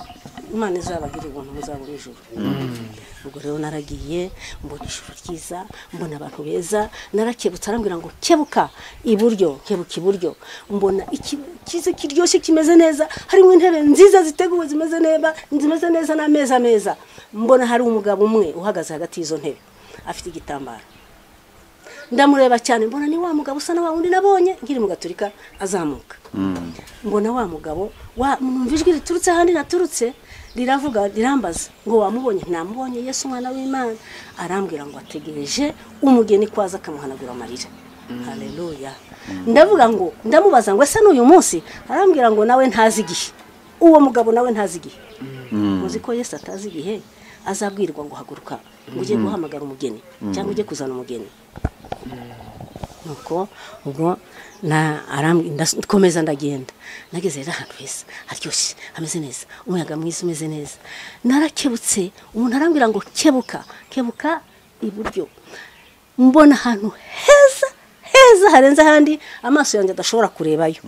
imana izabagirira ubuntu muzabona ijuru ubwo rero naragiye mbona ijuru ryiza mbona abantu beza narakebutse arambwira ngo kebuka iburyo kebuka iburyo mbona iki- ikiza kiryoshye kimeze neza harimo intebe nziza ziteguwe zimeze neza zimeze neza n'ameza meza mbona hari umugabo umwe uhagaze hagati y'izo ntebe afite igitambaro ndamureba cyane mbona ni wa mugabo usa na wa wundi nabonye nkiri mu gaturika azamuka mbona wa mugabo wa- numva ijwi riturutse ahandi naturutse riravuga rirambaza ngo wamubonye ntamubonye yesu umwana w'imana arambwira ngo ategereje umugeni kwaza akamuhanagura amarira haleluya ndavuga ngo ndamubaza ngo ese n'uyu munsi arambwira ngo nawe ntazi igihe uwo mugabo nawe ntazi igihe muzi ko yesu atazi igihe azabwirwa ngo haguruka ngo ujye guhamagara umugeni cyangwa ujye kuzana umugeni nuko ubwo na arambi- ndas- nkomeza ndagenda nageze rero ahantu heza haryoshye hameze neza umuyaga mwiza umeze neza narakebutse umuntu arambwira ngo kebuka kebuka iburyo mbona ahantu heza heza harenze ahandi amaso yanjye adashobora kurebayo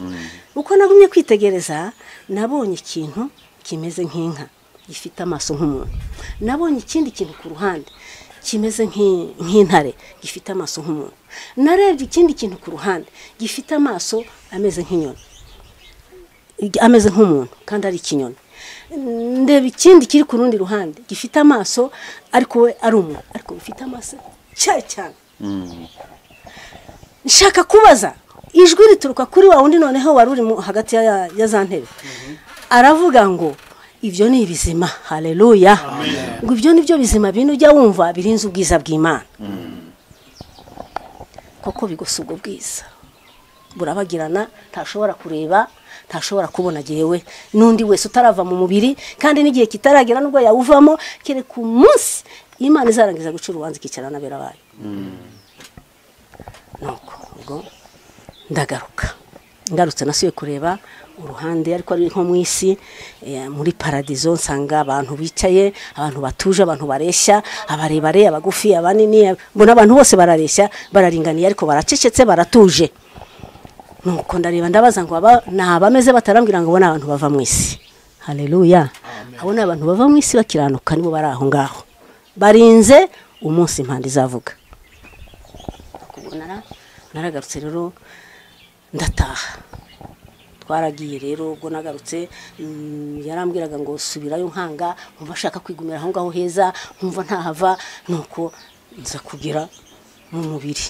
uko nagumye kwitegereza nabonye ikintu kimeze nk'inka gifite amaso nk'umuntu nabonye ikindi kintu ku ruhande kimeze nk'i- nk'intare gifite amaso nk'umuntu narebye ikindi kintu ku ruhande gifite amaso ameze nk'inyoni ameze nk'umuntu kandi ari ikinyoni ndeba ikindi kiri ku rundi ruhande gifite amaso ariko we ari umuntu ariko bifite amaso cyane cyane nshaka kubaza ijwi rituruka kuri wa wundi noneho wari uri mu- hagati ya- ya ya za ntebe aravuga ngo ibyo ni ibizima haleluya ngo ibyo ni byo bizima bino ujya wumva birinze ubwiza bw'imana koko bigosa ubwo bwiza burabagirana ntashobora kureba ntashobora kubona yewe n'undi wese utarava mu mubiri kandi n'igihe kitaragera n'ubwo yawuvamo kereka umunsi imana izarangiza guca urubanza ikicara n'abera bayo nuko ubwo ndagaruka ngarutse nasubiye kureba uruhande ariko ari nko mu isi eh, muri paradizo nsanga abantu bicaye abantu batuje abantu bareshya abarebare abagufi abanini mbona abantu bose barareshya bararinganiye ariko baracecetse baratuje nuko ndareba ndabaza ngo aba ni abameze batarambwira ngo abo ni abantu bava mu isi haleluya abo ni abantu bava mu isi bakiranuka nibo bari aho ngaho barinze umunsi impanda izavuga kubonara naragarutse rero ndataha twaragiye rero ubwo nagarutse mm, yarambwiraga ngo subirayo nkanga nkumva ashaka kwigumira aho ngaho heza nkumva ntahava nuko nza kugera mu mubiri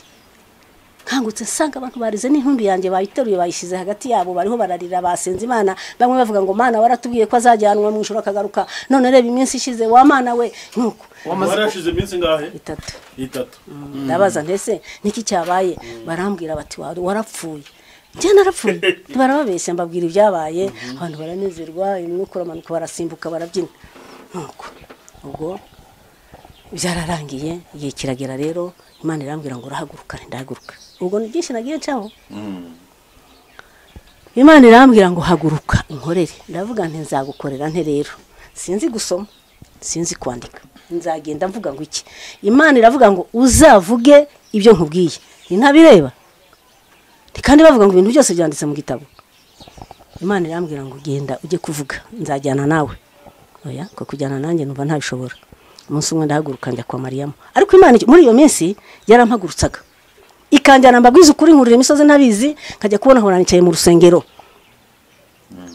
nkangutse nsanga abantu barize n'intumbi yanjye bayiteruye bayishyize hagati yabo bariho bararira basenze imana bamwe bavuga ngo mana waratubwiye ko azajyanwa mu ijoro akagaruka none reba iminsi ishize wa mana we nuko wari yashize iminsi ngahe itatu itatu ndabaza ndetse niki cyabaye barambwira bati "Wa- warapfuye njye narapfuye barababeshya mbabwira ibyabaye abantu baranezerwa umwuka uramanuka barasimbuka barabyina nuko ubwo byararangiye igihe kiragera rero imana irambwira ngo urahaguruka ndahaguruka ubwo ni byinshi nagiye ncaho imana irambwira ngo haguruka inkorere ndavuga nti nzagukorera nte rero sinzi gusoma sinzi kwandika nzagenda mvuga ngo iki imana iravuga ngo uzavuge ibyo nkubwiye ntabireba kandi bavuga ngo ibintu byose byanditse mu gitabo imana irambwira ngo genda ujye kuvuga nzajyana nawe oya ko kujyana nanjye numva ntabishobora umunsi umwe ndahaguruka njya kwa mariyamo ariko imana muri iyo minsi yarampagurutsaga ikanjyana mbabwiza ukuri nkurira imisozi ntabizi nkajya kubona nkabona nicaye mu rusengero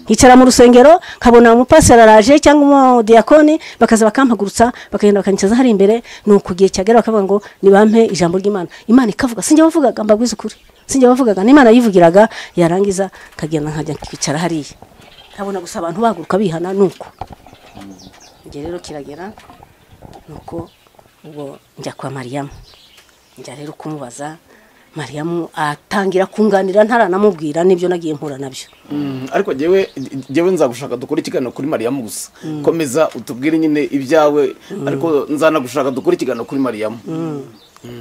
nkicara mu rusengero nkabona umupasiteri araje cyangwa umudiyakoni bakaza bakampagurutsa bakagenda bakanyicaza hari imbere nuko igihe cyagera bakavuga ngo nibampe ijambo ry'imana imana ikavuga sinjye wavugaga mbabwize ukuri sinjye wavugaga n'imana yivugiraga yarangiza nkagenda nkajya kwicara hariya nkabona gusa abantu bahaguruka bihana nuko igihe rero kiragera nuko ubwo njya kwa mariyamu njya rero kumubaza mariyamu atangira kunganira ntaranamubwira n'ibyo nagiye mpura nabyo Mm, ariko njyewe njyewe nzagushaka dukore ikiganiro kuri mariyamu gusa komeza utubwire nyine ibyawe ariko nzanagushaka dukore ikiganiro kuri mariyamu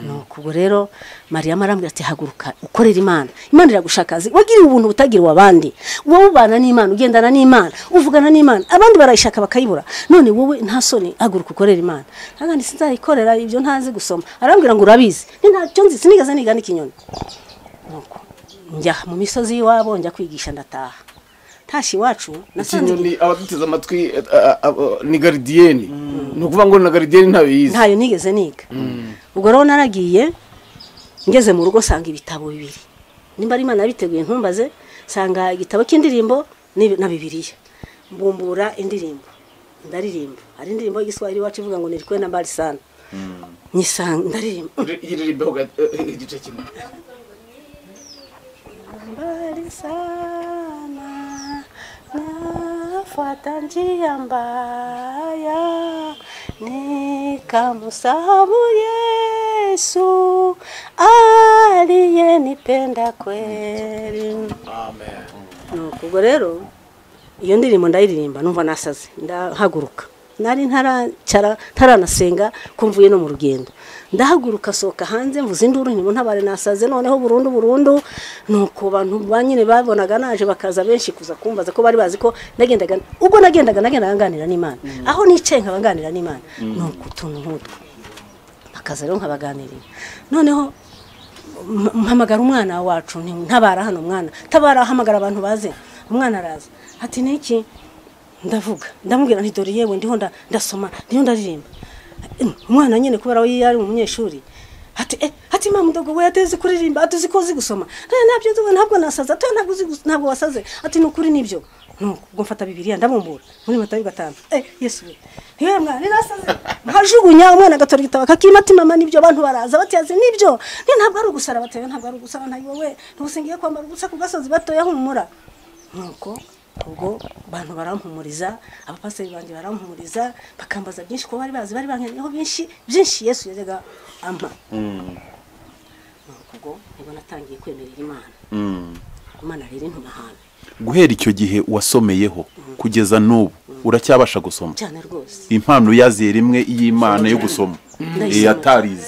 nuko ubwo rero mariyamu arambwira ati haguruka ukorera imana imana iragushaka azi wagiriwe ubuntu butagira abandi wowe ubana n'imana ugendana n'imana uvugana n'imana abandi barayishaka bakayibura none wowe nta soni haguruka ukorera imana nkagandi sinzayikorera ibyo ntazi gusoma arambwira ngo urabizi ni ntacyo nzi sinigeze niga n'ikinyoni nuko njya mu misozi y'iwabo njya kwigisha ndataha ntashye iwacu nasanze ikinyoni abaduteze amatwi eh, ah, ah, ah, ni garidiyeni ni ukuvuga ngo na garidiyeni ntayo yize ntayo nigeze niga ubwo rero naragiye ngeze mu rugo nsanga ibitabo bibiri nimba ari imana yabiteguye ntumbaze nsanga igitabo cy'indirimbo n'ibi- na bibiliya mbumbura indirimbo ndaririmba hari indirimbo y'igiswahili iwacu ivuga ngo nirikwe na barisana nyisanga ndaririmba yiririmbeho igice kimwe mbali sana nafuata njia mbaya nikamsahabu Yesu aliyenipenda kweli. amen Nuko ubwo rero iyo ndirimbo ndayiririmba numva nasaze ndahaguruka nari ntaracara ntaranasenga ko mvuye no mu rugendo ndahaguruka sohoka hanze mvuze induru ntibo ntabare nasaze noneho burundu burundu nuko abantu ba nyine babonaga naje bakaza benshi kuza kumbaza ko bari bazi ko nagendaga ubwo nagendaga nagendaga nganira n'imana aho nicaye nkaba nganira n'imana nuko utuntu nk'utwo bakaza rero nkabaganirira noneho m- mpamagara umwana wacu nti ntabara hano mwana tabara ahamagara abantu baze umwana araza ati niki ndavuga ndamubwira nti dore yewe ndiho nda- ndasoma ndiho ndaririmba Eh, umwana nyine kubera we yari umunyeshuri ati eh ati mama ndogo we ateze kuririmba ati uziko uzi gusoma Eh, nabyo ndogo ntabwo nasaza ati ntabwo uzi gus- ntabwo wasaze ati ni ukuri nibyo nuko ubwo mfata bibiliya ndabumbura muri matayo gatanu eh yesu we yewe mwana ninasaze nkajugunya umwana agatora igitabo akakima ati mama nibyo abantu baraza batiyaze nibyo ni ntabwo ari ugusara batayo ntabwo ari ugusara ntayo wowe ntugusengiye kwambara ubusa ku gasozi batoya humura nuko ubwo abantu barampumuriza abapasiteri banjye barampumuriza bakambaza byinshi kuko bari bazi bari bankenyeho byinshi byinshi yesu yajyaga ampa nuko ubwo nibwo natangiye kwemerera imana imana rero intuma ahantu guhera icyo gihe wasomeyeho kugeza n'ubu uracyabasha gusoma cyane rwose impano yaziye rimwe y'imana yo gusoma Ndayisoma. Eh, atarize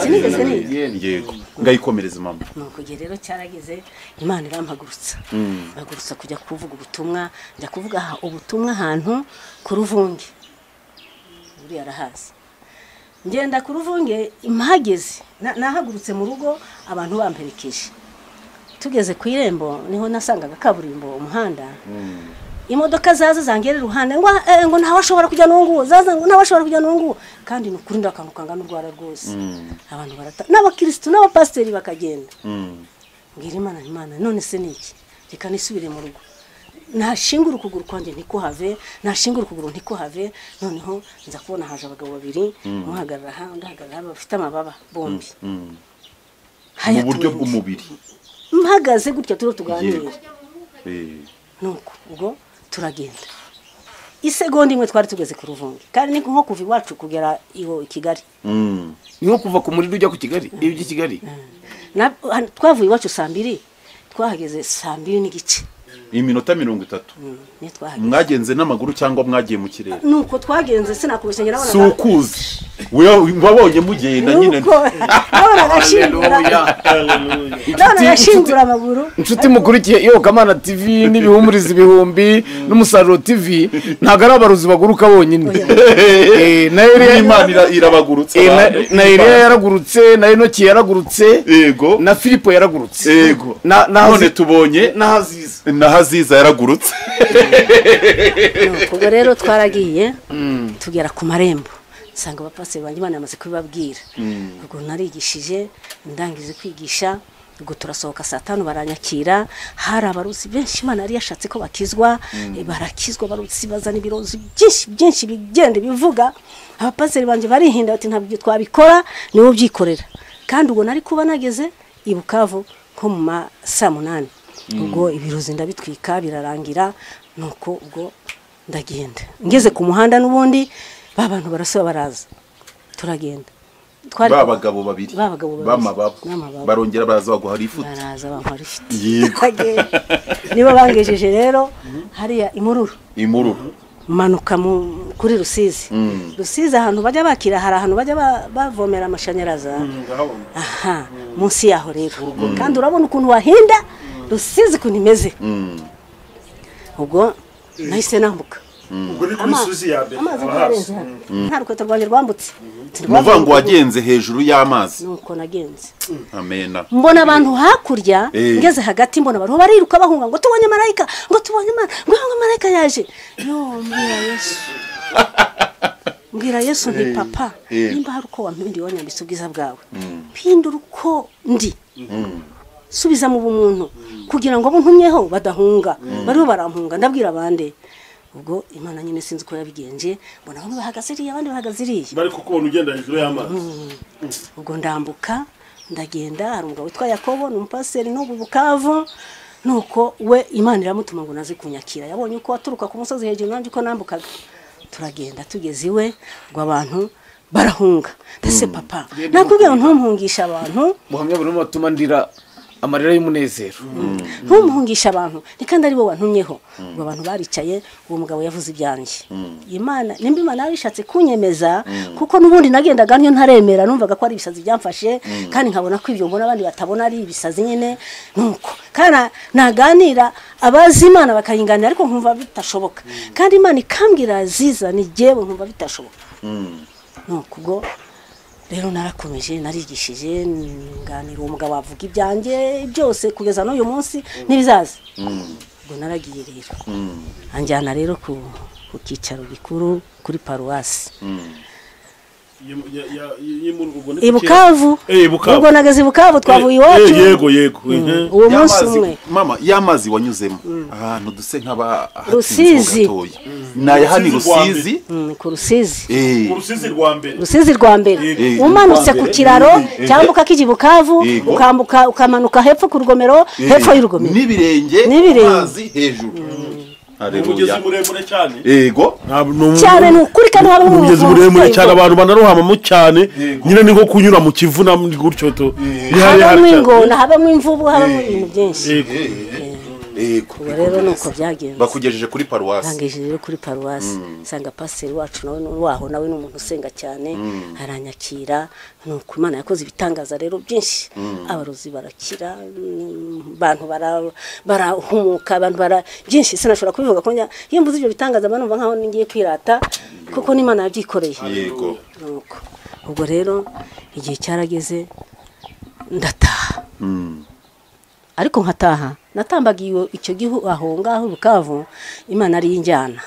Sinigeze niga. yego ngayikomereza mama nuko igihe rero cyarageze imana irampagurutsa mpagurutsa kujya kuvuga ubutumwa njya kuvuga aha ubutumwa ahantu ku ruvunge buriya arahazi ngenda ku ruvunge impageze na- nahagurutse mu rugo abantu bamperekeje tugeze ku irembo niho nasangaga kaburimbo umuhanda imodoka zaza zangira iruhande ngo eh, ngo ntawashobora kujya n'ungu zaza ngo ntawashobora kujya n'ungu kandi ni ukuri ndakantu kangana urwara rwose abantu barata n'abakirisitu n'abapasiteri bakagenda mbwira imana imana none se ni iki reka nisubire mu rugo nashingura ukuguru kwanjye ntikuhave nashingura ukuguru ntikuhave noneho nza kubona haje abagabo babiri umuhagarara aha undi ahagarara aha bafite amababa bombi mu Hayaturenze. buryo bw'umubiri mpagaze gutya turiho tuganira Yego. Eh, nuko ubwo turagenda isegonda imwe twari tugeze ku ruvunge kandi ni nko kuva iwacu kugera iwo i kigali mm, ni nko kuva ku muriro ujya ku kigali iyo ujya i kigali Na- hano twavuye iwacu saa mbiri twahageze saa mbiri n'igice iminota mirongo itatu Mm, niyo twahageze mwagenze n'amaguru cyangwa mwagiye mu kirere nuko twagenze sinakubeshya njye si nabonaga ukuzi Wewe wabonye mugenda nyine nuko nabonaga ashingura nabonaga ashingura amaguru inshuti mukurikiye iyobokamana tv n'ibihumuriza ibihumbi n'umusaruro tv ntabwo ari abarozi baguruka bonyine Eh, na Eliya- imana ira- irabagurutsa eh, na- abantu. na Eliya yaragurutse na enoki yaragurutse yego na filipo yaragurutse yego Na- na- none tubonye na haziza na haziza yaragurutse Nuko ubwo rero twaragiye tugera ku marembo nsanga abapasiteri banjye imana yamaze kubibabwira ubwo narigishije ndangije kwigisha ubwo turasohoka saa tanu baranyakira hari abarusi benshi imana yari yashatse ko bakizwa eh, barakizwa abarusi bazana ibirozi byinshi byinshi bigenda bivuga abapasiteri banjye barihinda bati ntabwo ibyo twabikora niwe ubyikorera kandi ubwo nari kuba nageze i bukavu nko mu ma saa munani ubwo ibirozi ndabitwika birarangira nuko ubwo ndagenda ngeze ku muhanda n'ubundi ba bantu barasaba baraza turagenda Twari- ba bagabo babiri ba bagabo babiri b'amababa b'amababa. barongera baraza baguha rifuti baraza bankora ifite Yego. Turagenda. nibo bangejeje rero hariya imururu imururu manuka mu- kuri rusizi rusizi ahantu bajya bakira hari ahantu bajya ba- bavomera amashanyarazi aha munsi yaho rero kandi urabona ukuntu wahinda rusizi ukuntu imeze ubwo nahise nambuka ubwo ni kuri Ama- suzi ya mbere amazi haba yarenze hasi hano nta rukweto rwanjye rwambutse umuvuga ngo wagenze hejuru y'amazi nuko nagenze amena mbona abantu hakurya Eh. ngeze hagati mbona bariho bariruka bahunga ngo tubonye marayika ngo tubonye marayika ngo ngo marayika yaje yo mbwira yesu mbwira yesu nti papa Eh. nimba hari uko wampinduye wanyambitse ubwiza bwawe mpindura uko ndi subiza mu bumuntu kugira ngo abo ntumyeho badahunga bariho barampunga ndabwira abandi ubwo imana nyine sinzi uko yabigenje mbona bamwe bahagaze iriya abandi bahagaze iriya bari kukubona ugenda hejuru y'amazi ubwo ndambuka ndagenda hari umugabo witwa yakobo ni umupasiteri n'ubu bukavu nuko we imana iramutuma ngo naze kunyakira yabonye uko waturuka ku musozi hejuru nanjye uko nambukaga turagenda tugeze iwe ngo abantu barahunga ndetse papa nakubwira ngo ntumpungisha abantu buhamya buri umwe watuma ndira amarira y'umunezero ntumuhungisha abantu ni kandi aribo bantumyeho ubwo abantu baricaye uwo mugabo yavuze ibyanjye imana nimba imana yarishatse kunyemeza kuko n'ubundi nagendaga niyo ntaremera numvaga ko ari ibisazi byamfashe kandi nkabona ko ibyo mbona abandi batabona ari ibisazi nyine nuko kandi na- naganira abazi imana bakayinganira ariko nkumva bitashoboka kandi imana ikambwira ziza ni jyewe nkumva bitashoboka nuko ubwo rero narakomeje narigishije nganira uwo mugabo wavuga ibyanjye byose kugeza n'uyu munsi n'ibizaza ubwo naragiye rero anjyana rero ku ku cyicaro gikuru kuri paruwasi i bukavu Eh, Bukavu. ubwo nageze i bukavu twavuye iwacu yego yego mhm. uwo munsi Y'amazi- umwe mama y'amazi wanyuzemo ahantu duse nk'aba Rusizi. naya hano i Rusizi rwa mbere. rusizi Mm, ku rusizi Eh, ku rusizi rwa mbere rusizi rwa mbere Eh, umanutse ku kiraro Eh, cyambuka kijya i bukavu Yego. ukambuka ukamanuka hepfo ku rugomero eh, hepfo y'urugomero n'ibirenge N'ibirenge. amazi hejuru umugezi Haleluya. muremure cyane yego Ntabwo ni umu- cyane ni ukuri kandi haba hari umugezi ubuvuzi muremure bw'ingo. cyane abantu banarohamamo cyane nyine ni nko kunyura mu kivu na gutyo to ni habamo cyane. ingona habamo imvubu habamo ibintu byinshi Yego. yego ubu rero ni uko byagenze bakugejeje kuri paruwasi rangeje rero kuri paruwasi nsanga pasiteri wacu nawe ni- waho nawe ni umuntu usenga cyane aranyakira ni uko imana yakoze ibitangaza rero byinshi abarozi barakira mm, abantu bara- barahumuka abantu bara byinshi sinashobora kubivuga kuko njya- iyo mvuze ibyo bitangaza mba numva nkaho ngiye kwirata kuko n'imana yabyikoreye yego nuko ubwo rero igihe cyarageze ndataha ariko nkataha natambagiye iyo- icyo gihugu aho ngaho i bukavu imana ari injyana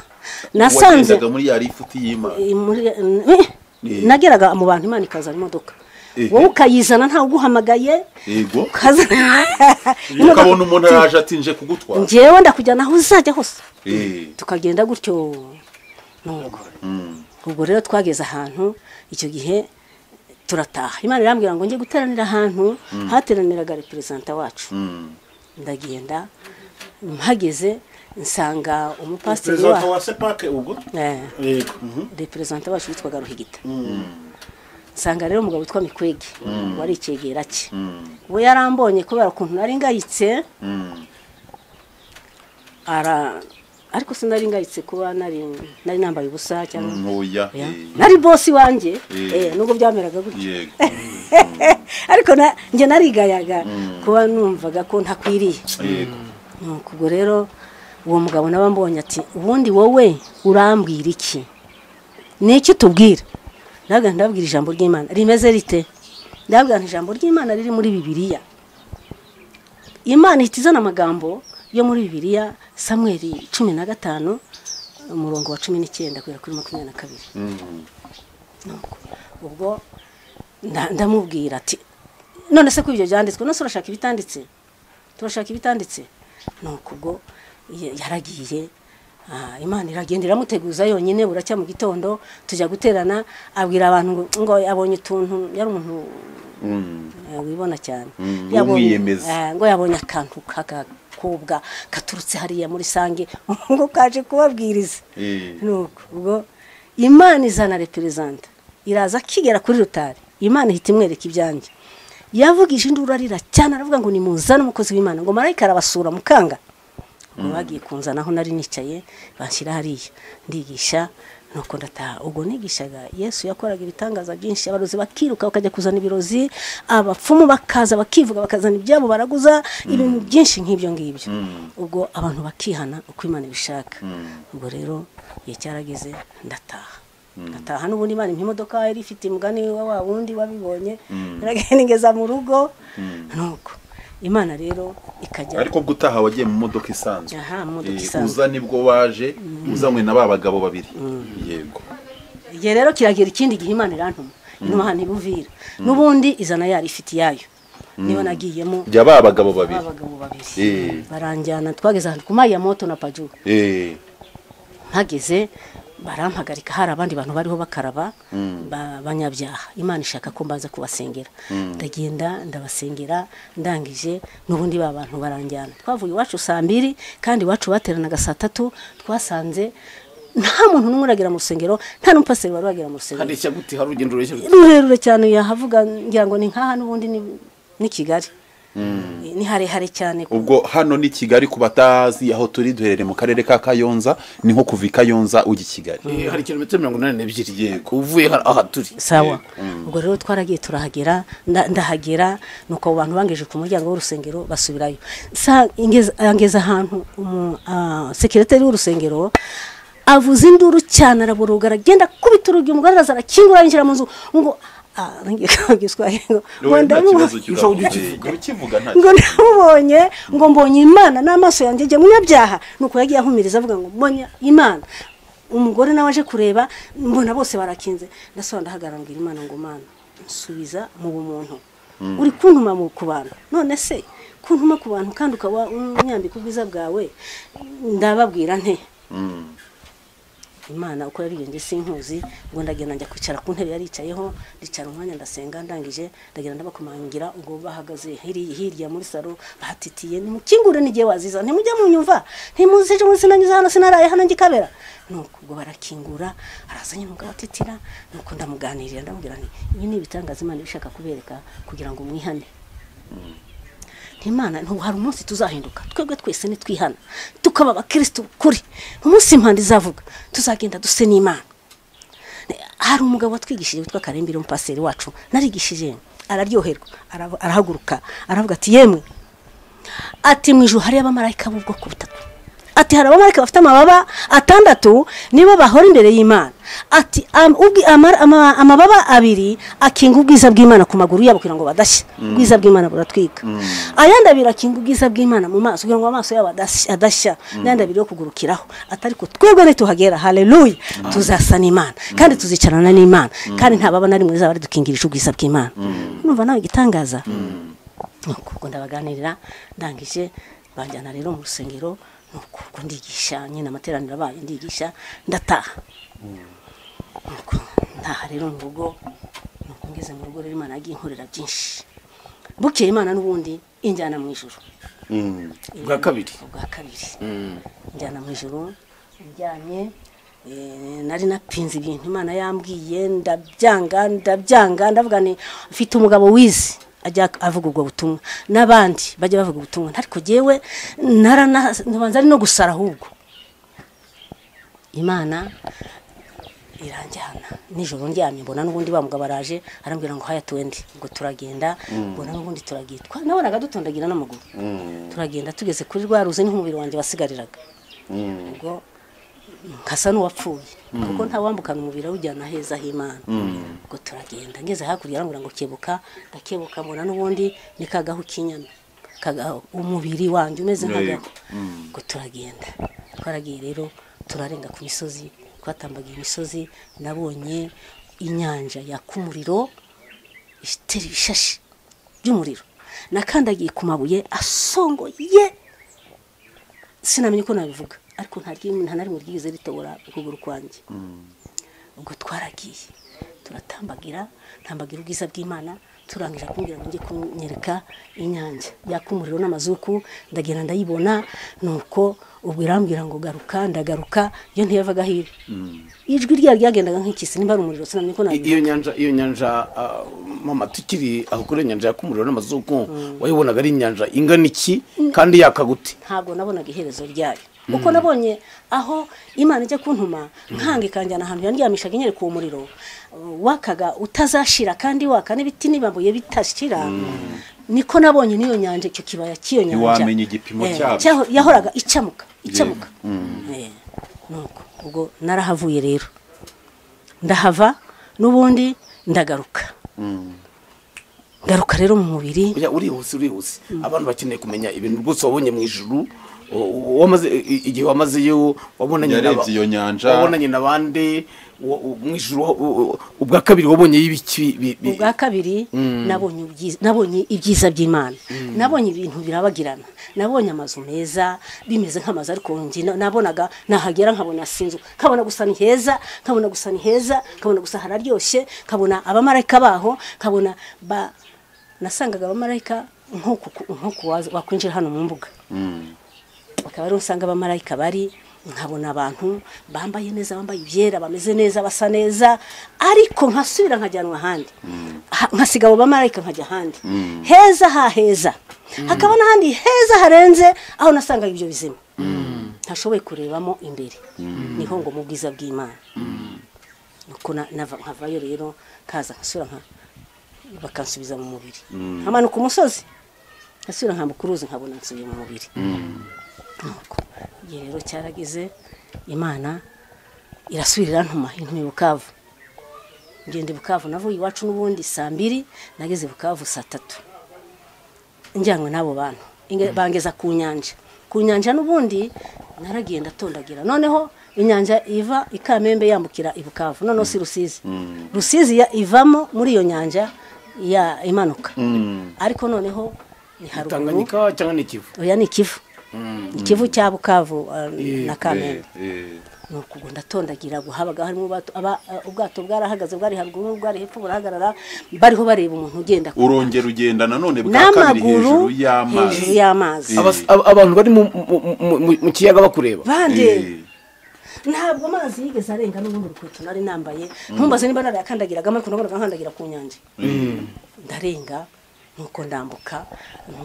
nasanze wagendaga muri ya lifuti y'imana Eh, muri- eh, nageraga mu bantu imana ikazana imodoka Ehe. wowe ukayizana ntawe uguhamagaye yego ukazana imodoka ukabona umuntu araje ati nje kugutwara njyewe ndakujyana aho uzajya hose Eh, tukagenda gutyo nuko ubwo rero twageze ahantu icyo gihe turataha imana irambwira ngo njye guteranira ahantu hateraniraga reperezanta wacu ndagenda mpageze nsanga umupasiteri perezida wa wa sepake ubwo Eh, yego mhm. reperezanta wacu witwaga ruhigita nsanga rero umugabo witwa mikwege wari icyegera cye we yarambonye kubera ukuntu nari ngayitse ara ariko sinari ngayitse kuba nari nari nambaye ubusa cyangwa ntoya Oya. eh, nari bosi wanjye Eh. eh, nubwo byameraga gutyo yego ariko na- njye narigayaga kuba numvaga ko ntakwiriye yego nuko ubwo rero uwo mugabo nawe ambonye ati ubundi wowe urambwira iki ni iki utubwira ndabwira ndabwira ijambo ry'imana rimeze rite ndabwira nti ijambo ry'imana riri muri bibiliya imana ihita izana amagambo yo muri bibiliya samweri cumi na gatanu umurongo wa cumi n'icyenda kugera kuri makumyabiri na kabiri Nuko, ubwo nda- ndamubwira ati none se ko ibyo byanditswe none se urashaka ibitanditse turashaka ibitanditse nuko ubwo ya- yaragiye ah, imana iragenda iramuteguza yonyine buracya mu gitondo tujya guterana abwira abantu ngo- ngo abonye utuntu yari umuntu eh, wibona cyane Yabonye- w'umwiyemezi. eh, ngo yabonye akantu k'agakobwa gaturutse hariya muri sange ngo kaje kubabwiriza Eh. nuko ubwo imana izana reperezanta iraza akigera kuri rutari imana ihita imwereka ibyanjye yavugije induru arira cyane aravuga ngo nimuzane umukozi w'imana ngo marayika arabasura mukanga ubwo bagiye kunzana aho nari nicaye banshyira hariya ndigisha nuko ndataha ubwo nigishaga yesu yakoraga ibitangaza byinshi abarozi bakiruka bakajya kuzana ibirozi abapfumu bakaza bakivuga bakazana ibyabo baraguza ibintu byinshi nk'ibyo ngibyo ubwo abantu bakihana uko imana ibishaka ubwo rero igihe cyarageze ndataha ndataha n'ubundi imana impa imodoka yari ifite umugani wa wa wundi wabibonye naragenda ngeza mu rugo nuko imana rero ikajya ariko bwo utaha wagiye mu modoka isanzwe Aha, mu modoka Eh, isanzwe. uza nibwo waje uzanywe na ba bagabo babiri yego igihe rero kiragira ikindi gihe imana irantuma intuma hano ibuvira n'ubundi izana yari ifite iyayo niba nagiyemo bya ba bagabo babiri abagabo babiri Eh, baranjyana twageze ahantu ku mayi ya moto na paju eh, mpageze barampagarika hari abandi bantu bariho bakaraba ba- banyabyaha imana ishaka ko mbaza kubasengera ndagenda ndabasengera ndangije n'ubundi ba bantu baranjyana twavuye iwacu saa mbiri kandi iwacu bateranaga saa tatu twasanze nta muntu n'umwe uragira mu rusengero nta n'umupasiteri wari uragera mu rusengero hareshya gute hari urugendo rureshya gute rurerure cyane yahavuga ngira ngo ni nkaha n'ubundi ni- ni kigali ni harehare cyane ubwo hano ni kigali ku batazi aho turi duherereye mu karere ka kayonza ni nko kuva i kayonza ujya i kigali Eh, hari kilometero mirongo inani n'ebyiri yego uvuye ha- aha turi sawa ubwo rero twaragiye turahagera nda- ndahagera nuko abo bantu bangeje ku muryango w'urusengero basubirayo Sa- ingeza- angeza ahantu umu- ah, sekireteri w'urusengero avuza induru cyane araboroga aragenda akubita urugi umugore araza arakingura yinjira mu nzu ngo ah, nanjye kabwiswa ngo ngo ndamubo- ukivuga nta ngo ndamubonye ngo mbonye imana n'amaso yanjye njye munyabyaha nuko yagiye ahumiriza avuga ngo mbonye imana umugore nawe aje kureba mbona bose barakinze ndasobanura ndahagarara mbwira imana ngo mana nsubiza mu bumuntu uri kuntuma mu ku bantu none se kuntuma ku bantu kandi ukaba unyambika ubwiza bwawe ndababwira nte imana uko yabwiye njye sinkuzi ngo ndagenda njya kwicara ku ntebe yaricayeho ndicara umwanya ndasenga ndangije ndagenda ndabakomangira ubwo bahagaze hiri- hirya muri salo bahatitiye nimukingure n'igihe waziza ntimujye munyumva ntimuzije umunsi sinanyuze hano sinaraye hano ngikabera nuko ubwo barakingura arazanye umugabo atitira nuko ndamuganirira ndamubwira nti ibi ni ibitangaza imana iba ishaka kubereka kugira ngo mwihane imana ntabwo hari umunsi tuzahinduka twebwe twese nitwihana tukaba abakirisitu ukuri umunsi impanda izavuga tuzagenda duse n'imana hari umugabo watwigishije witwa karembire umupasiteri wacu narigishije araryoherwa arab- arahaguruka aravuga ati yemwe ati mu ijuru hari abamarayika b'ubwoko butatu ati hari abamarayika bafite amababa atandatu nibo bahora imbere y'imana ati am- ubwi- ama- ama- amababa abiri akinga ubwiza bw'imana ku maguru yabo kugira ngo badashya ubwiza bw'imana buratwika ayandi abiri akinga ubwiza bw'imana mu maso kugira ngo amaso yabo adashya- adashya n'ayandi abiri yo kugurukiraho ati ariko twebwe nituhagera haleluya tuzasa n'imana kandi tuzicarana n'imana kandi nta baba na rimwe rizaba ridukingirije ubwiza bw'imana numva nawe igitangaza nuko ubwo ndabaganirira ndangije banjyana rero mu rusengero nuko ubwo ndigisha nyine amateraniro abaye ndigisha ndataha nuko ntaha rero mu rugo nuko ngeze mu rugo rero imana yagiye inkorera byinshi bukeye imana n'ubundi injyana mu ijoro bwa kabiri ubwa kabiri njyana mu ijoro njyanye eh, nari napinze ibintu imana yambwiye ndabyanga ndabyanga ndavuga nti mfite umugabo wize ajya avuga ubwo butumwa n'abandi bajya bavuga ubutumwa ariko jyewe narana- nkabanza ari no gusara ahubwo imana iranjyana nijoro ndyamye mbona n'ubundi wa mugabo araje arambwira ngo haya tuwende ngo turagenda mbona n'ubundi turagiye Twa- nabonaga dutondagira n'amaguru turagenda tugeze kuri rwa ruzi niho umubiri wanjye wasigariraga ubwo nkasa n'uwapfuye kuko ntawambukana umubiri awujyana heza h'imana ubwo turagenda ngeze hakurya arambwira ngo kebuka ndakebuka mbona n'ubundi ni kagahu k'inyana Kagahu, umubiri wanjye umeze nk'agahu ubwo turagenda twaragiye rero turarenga ku misozi twatambagiye imisozi nabonye inyanja yaka umuriro itera ibishashi by'umuriro nakandagiye ku mabuye asongoye sinamenye uko nabivuga ariko nta ryimwe- nta na rimwe ryigeze ritobora ukuguru kwanjye ubwo twaragiye turatambagira tambagira ubwiza bw'imana turangije akubwira ngo njye kunyereka inyange yaka umuriro n'amazuku ndagenda ndayibona nuko ubwo irambwira ngo garuka ndagaruka iyo ntiyavaga hino ijwi ryayo ryagendaga nk'ikisi nimba ari umuriro sinamenye ko iyo nyanja iyo nyanja ah, mama tukiri aho kuri iyo nyanja yakumuriro n'amazuku wayibonaga ari inyanja ingana iki kandi yakagute ntabwo nabonaga iherezo ryayo kuko nabonye aho imana ijya kuntuma nkanga ikanjyana ahantu yandyamishaga inyereka uwo muriro uh, wakaga utazashira kandi waka n'ibiti n'ibambuye bitashira niko nabonye n'iyo nyanja icyo kibaya cy'iyo nyanja Ntiwamenya igipimo Eh, cyabyo. cyaho- yahoraga icamuka icamuka Eh, nuko ubwo narahavuye rero ndahava n'ubundi ndagaruka ngaruka rero mu mubiri Oya, urihuse urihuse abantu bakeneye kumenya ibintu rwose wabonye mu ijuru o- o- wamaze i- igihe wamazeyo wabonanye Yarebye n'aba- iyo nyanja. wabonanye n'abandi wa- u- mu ijuru u- u- ubwa kabiri wabonyeyo ibiki bi- bi- ubwa kabiri nabonye ubyiza- nabonye ibyiza by'imana nabonye ibintu birabagirana nabonye amazu meza bimeze nk'amazu ariko njye na- nabonaga nahagera nkabona sinzu nkabona gusa ni heza nkabona gusa ni heza nkabona gusa hararyoshye nkabona abamarayika baho nkabona ba nasangaga abamarayika nk'uku nk'uku waza- wakwinjira hano mu mbuga bakaba rero usanga abamarayika bari nkabona abantu bambaye neza bambaye ibyera bameze neza basa neza ariko nkasubira nkajyanwa ahandi Ha- nkasiga abo bamarayika nkajya ahandi heza ha heza hakaba n'ahandi heza harenze aho nasangaga ibyo bizima ntashoboye kurebamo imbere niho ngo mu bwiza bw'imana nuko na- nava- nkavayo rero nkaza nkasura nka bakansubiza mu mubiri nkamanuka umusozi nkasubira nkambuka uruzi nkabona nsubiye mu mubiri nuko igihe rero cyarageze imana irasubirira ntuma intuma i bukavu ngenda i bukavu navuye iwacu n'ubundi saa mbiri nageze i bukavu saa tatu njyanwe n'abo bantu Inge- bangeza ku nyanja ku nyanja n'ubundi naragenda atondagira noneho inyanja iva i kamembe yambukira i bukavu noneho si rusizi rusizi ya- ivamo muri iyo nyanja ya imanuka ariko noneho ni haruguru tanganyika cyangwa n'ikivu oya ni ikivu ikivu cya bukavu eh, na kamembe Eh, eh. ni ukugwa ndatondagira ngo habaga harimo ubwato aba- eh, ubwato bwarahagaze bwari haruguru bwari hepfo burahagarara bariho bareba umuntu ugenda ku- urongera ugenda nanone bwa kabiri hejuru n'amaguru hejuru y'amazi y'amazi Eh. Abas- ab- abantu bari mu- mu- mu- mu- mu kiyaga bakureba bandeba Eh, ntabwo amazi yigeze arenga n'ubundi rukweto nari nambaye ntumbaze niba narayakandagiragamo ariko nabonaga nkandagira ku nyange ndarenga nuko ndambuka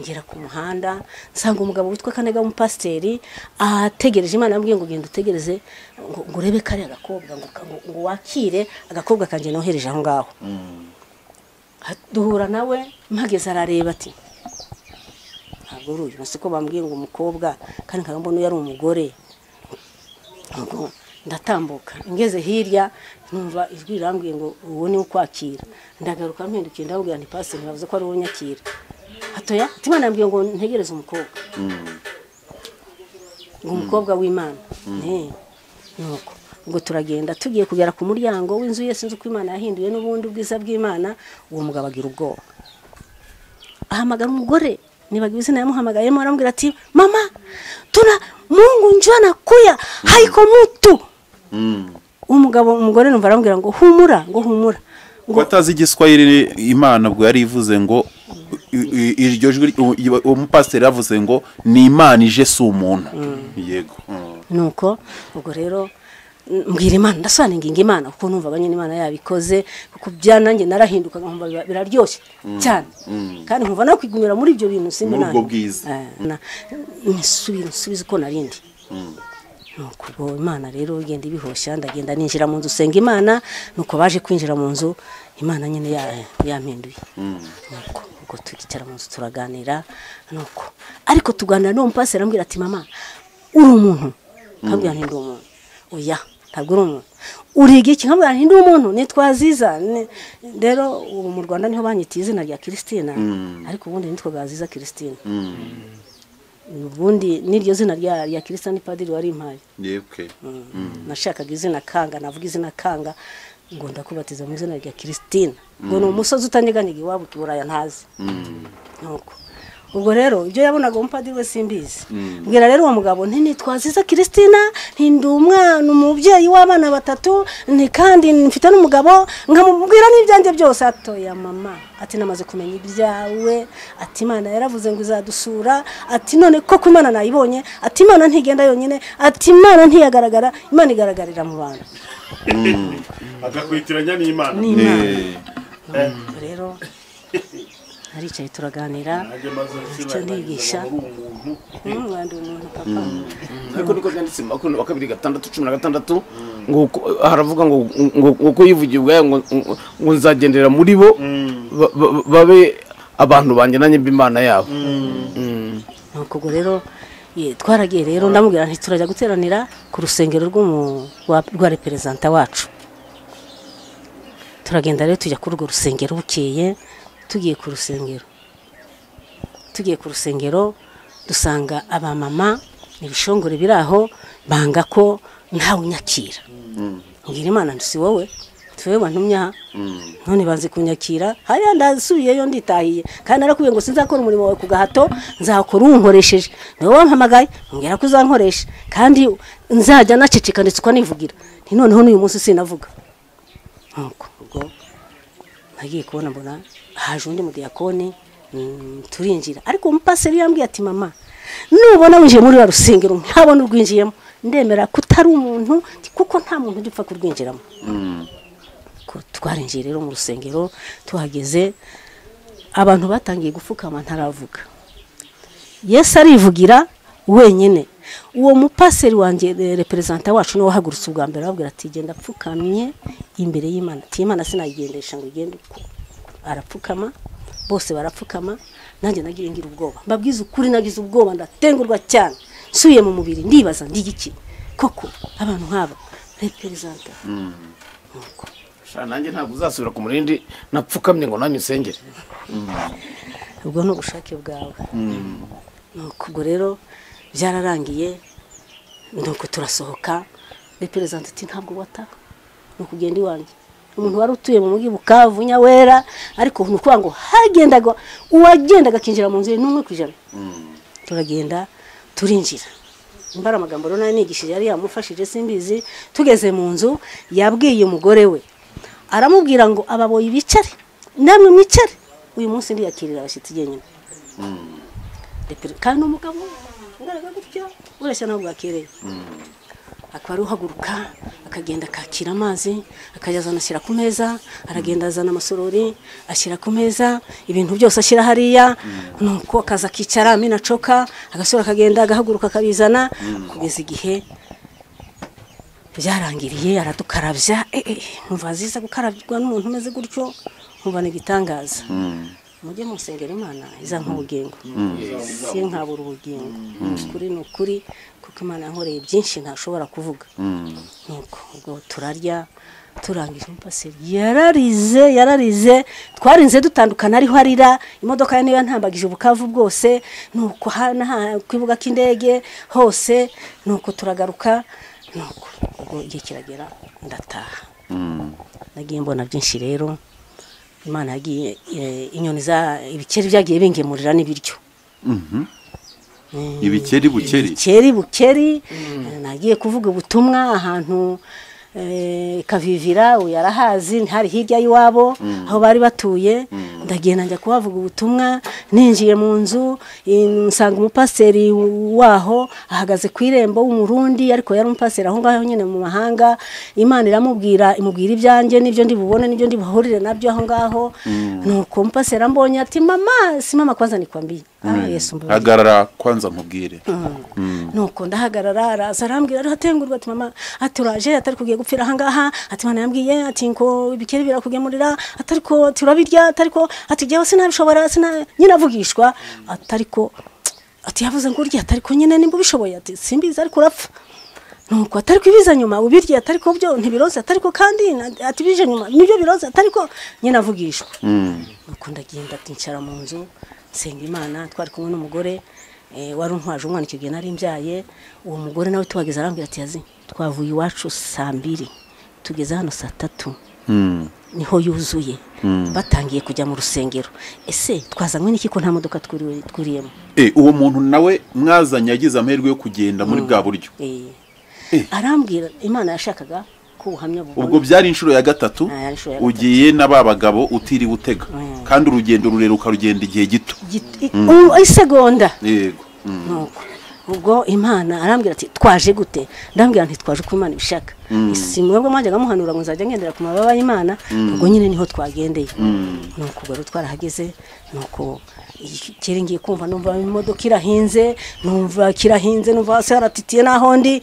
ngera ku muhanda nsanga umugabo witwa kanega w'umupasiteri ategereje imana yambwiye ngo genda utegereze ngo ngo urebe kariya gakobwa ngo ka- ngo- ngo wakire agakobwa kanjye nohereje aho ngaho Ha- duhura nawe mpageze arareba ati ntabwo uri uyu siko bambwiye ngo umukobwa kandi nkaba mbona uyu ari umugore ubwo ndatambuka ngeze hirya numva ijwi rirambwiye ngo uwo ni ukwakira ndagaruka mpindukiye ndababwira nti pasiteri ntibavuze ko ari uwo nyakira hatoya imana yambwiye ngo ntegereze umukobwa ngo umukobwa w'imana Eh, nuko ngo turagenda tugiye kugera ku muryango w'inzu ye sinzi uko imana yahinduye n'ubundi ubwiza bw'imana uwo mugabo agira ubwoba ahamagara umugore nibaga izina yamuhamagayemo aramubwira ati mama tuna mungu njua na kuya haiko mutu umugabo umugore numva aramubwira ngo humura ngo humura kuba atazi igiswahili imana ubwo yari ivuze ngo i- i- iryo jwi u- iyo- uwo mupasiteri yavuze ngo ni imana ije si umuntu yego Mm. nuko ubwo rero m- mbwira imana ndasobanura ingingo imana kuko numvaga nyine imana yabikoze kuko bya nanjye narahindukaga nkumva biba- biraryoshye cyane kandi nkumva no kwigumira muri ibyo bintu simbi Muri ubwo nanjye. bwiza. Eh, na- nsubi- nsubize uko narindi nuko ubwo imana rero igenda ibihoshya ndagenda ninjira mu nzu senga imana nuko baje kwinjira mu nzu imana nyine ya- yampinduye nuko ubwo turicara mu nzu turaganira nuko ariko tuganira n'uwo mupasiteri arambwira ati mama uri umuntu nkabwira nti ndi umuntu oya ntabwo uri umuntu uriga iki nkabwira nti ndi umuntu nitwa aziza ni- rero ubu mu rwanda niho banyita izina rya kiristina ariko ubundi nitwaga aziza kiristina ubundi n'iryo zina rya rya kirisita ni padiri wari impaye yebwe nashakaga izina kanga navuga izina kanga ngo ndakubatiza mu izina rya kirisitine ngo ni umusozi utanyeganyega iwabo i buraya ntazi nuko ubwo rero ibyo yabonaga umupadiri we simbizi mbwira rero uwo mugabo nti nitwaziza kiristina ndi umwana umubyeyi w'abana batatu nti kandi mfite n'umugabo nkamubwira n'ibyanjye byose atoya mama ati namaze kumenya ibyawe ati imana yaravuze ngo izadusura ati none koko imana nayibonye ati imana ntigenda yonyine ati imana ntiyagaragara imana igaragarira mu bantu agakwitiranya n'imana ni imana Ubwo rero aricaye turaganira icyo ndigisha umwana umuntu papa ariko niko byanditse mu makumyabiri wa kabiri gatandatu cumi na gatandatu ngo uko- haravuga ngo ngo uko yivugiye ubwayo ngo ngo nzagendera muri bo ba- ba- babe abantu banjye nanjye b'imana yabo nuko ubwo rero ye, twaragiye rero ndamubwira nti turajya guteranira ku rusengero rw'umu- rwa- rwa reperezanta wacu turagenda rero tujya kuri urwo rusengero bukeye tugiye ku rusengero tugiye ku rusengero dusanga abamama ibishongore biri aho banga ko ntawe unyakira mbwira imana nti si wowe tuwe wantumye aha none banze kunyakira hariya ndasubiyeyo nditahiye kandi narakubwiye ngo sinzakora umurimo wawe ku gahato nzakora uwunkoresheje niwe wampamagaye mbwira ko uzankoresha kandi nzajya naceceka ndetse ukanivugira nti noneho n'uyu munsi sinavuga nuko ubwo nagiye kubona mbona haje undi mudiyakoni mm, turinjira ariko umupaseri yambwiye ati mama nubona winjiye muri rwa rusengero ntabona urwinjiyemo ndemera ko utari umuntu kuko nta muntu ujya upfa kurwinjiramo Ko twarinjiye rero mu rusengero tuhageze abantu batangiye gupfukama ntaravuga yesu arivugira wenyine uwo mupaseri wanjye re- reperezanta wacu niwe wahagurutse ubwa mbere arababwira ati genda apfukamye imbere y'imana ati imana sinayigendesha ngo igende uko arapfukama bose barapfukama nanjye nagiye ngira ubwoba mbabwiza ukuri nagize ubwoba ndatengurwa cyane nsuye mu mubiri ndibaza ndigiki koko abantu nk'aba reperezanta nuko Sha, nanjye ntabwo uzasubira ku murindi napfukamye ngo nanjye usengere ubwo ni ubushake bwawe nuko ubwo rero byararangiye nuko turasohoka reperezanta ati ntabwo wataha ni ukugenda iwanjye umuntu wari utuye mu mujyi bukavu nyawera ariko ni ukuvuga ngo hagendaga uwagendaga akinjira mu nzu ye n'umwe ku ijana turagenda turinjira mbara amagambo rero nari nigishije yari yamufashije simbizi tugeze mu nzu yabwiye umugore we aramubwira ngo ababoyi bicare namwe mwicare uyu munsi ndiyakirira abashyitsi jyenyine Repere- kandi umugabo ugaragara gutya ureshya ntabwo bwakereye akaba ari uhaguruka akagenda akakira amazi akajya azana ashyira ku meza aragenda azana amasorori ashyira ku meza ibintu byose ashyira hariya nuko akaza akicara amena acoka agasura akagenda agahaguruka akabizana kugeza igihe byarangiriye aradukarabya eh, eh, numva ziza gukarabywa n'umuntu umeze gutyo nkumva ni igitangaza mujye musengera imana izampa ubugingo si nkabura ubugingo ukuri ni ukuri kuko imana yankoreye byinshi ntashobora kuvuga nuko ubwo turarya turangije umupaseri yararize yararize twarinze dutandukana ariho arira imodoka ye niyo ntambagije ubukavu bwose nuko hana ha- kwibuga k'indege hose nuko turagaruka nuko ubwo igihe kiragera ndataha nagiye mbona byinshi rero imana yagiye eh, inyoni za ibikeri byagiye bingemurira n'ibiryo ibikeri bukeri bukeri bukeri eh, nagiye kuvuga ubutumwa ahantu eh, kavivira uyu arahazi hari hirya y'iwabo aho bari batuye ndagenda njya kuhavuga ubutumwa ninjiye mu nzu in- nsanga umupaseri waho ahagaze ku irembo w'umurundi ariko yari umupaseri aho ngaho nyine mu mahanga imana iramubwira imubwira ibyanjye n'ibyo ndi bubone n'ibyo ndi buhurire nabyo aho ngaho nuko umupaseri ambonye ati mama si mama kwanza nikwambiye ah, yesu mbabariye." hagarara kwanza mubwire nuko ndahagarara araza arambwira ariho atengurwa ati mama ati uraje atari kugiye gupfira ahangaha ati mwana yambwiye ati ngo ibikeri birakugemurira atari ko ati urabirya atari ko ati jyewe sinabishobora sina nyine avugishwa atari ko ati yavuze ngo urye atari ko nyine nimba ubishoboye ati simbizi ariko urapfa nuko atari ko ibiza nyuma ubirye atari ko byo ntibiroze atari ko kandi na- ati bije nyuma nibyo biroze atari ko nyine avugishwa nuko ndagenda nkicara mu nzu nsenga imana twari kumwe n'umugore eh, wari untwaje umwana icyo gihe nari mbyaye uwo mugore nawe tuhageze arambwira ati yazi twavuye iwacu saa mbiri tugeze hano saa tatu niho yuzuye batangiye kujya mu rusengero ese twazanywe n'iki ko nta modoka twuriwe- twuriyemo Eh, uwo muntu nawe mwazanye yagize amahirwe yo kugenda muri bwa buryo Eh. Eh. arambwira imana yashakaga ko ubuhamya bubona ubwo byari inshuro ya gatatu Ah, yari inshuro ya gatatu. ugiye na ba bagabo utiriwe utega Mm. kandi urugendo rurerure ukarugenda igihe gito Git- i- u- isegonda yego Mm. nuko ubwo imana arambwira ati twaje gute ndambwira nti twaje uko imana ibishaka si mwebwe mwajyaga muhanura ngo nzajya ngendera ku mababa y'imana ubwo nyine niho twagendeye nuko ubwo rero twarahageze nuko kera ngiye kumva numva imodoka irahinze numva kirahinze numva hasi haratitiye n'aho ndi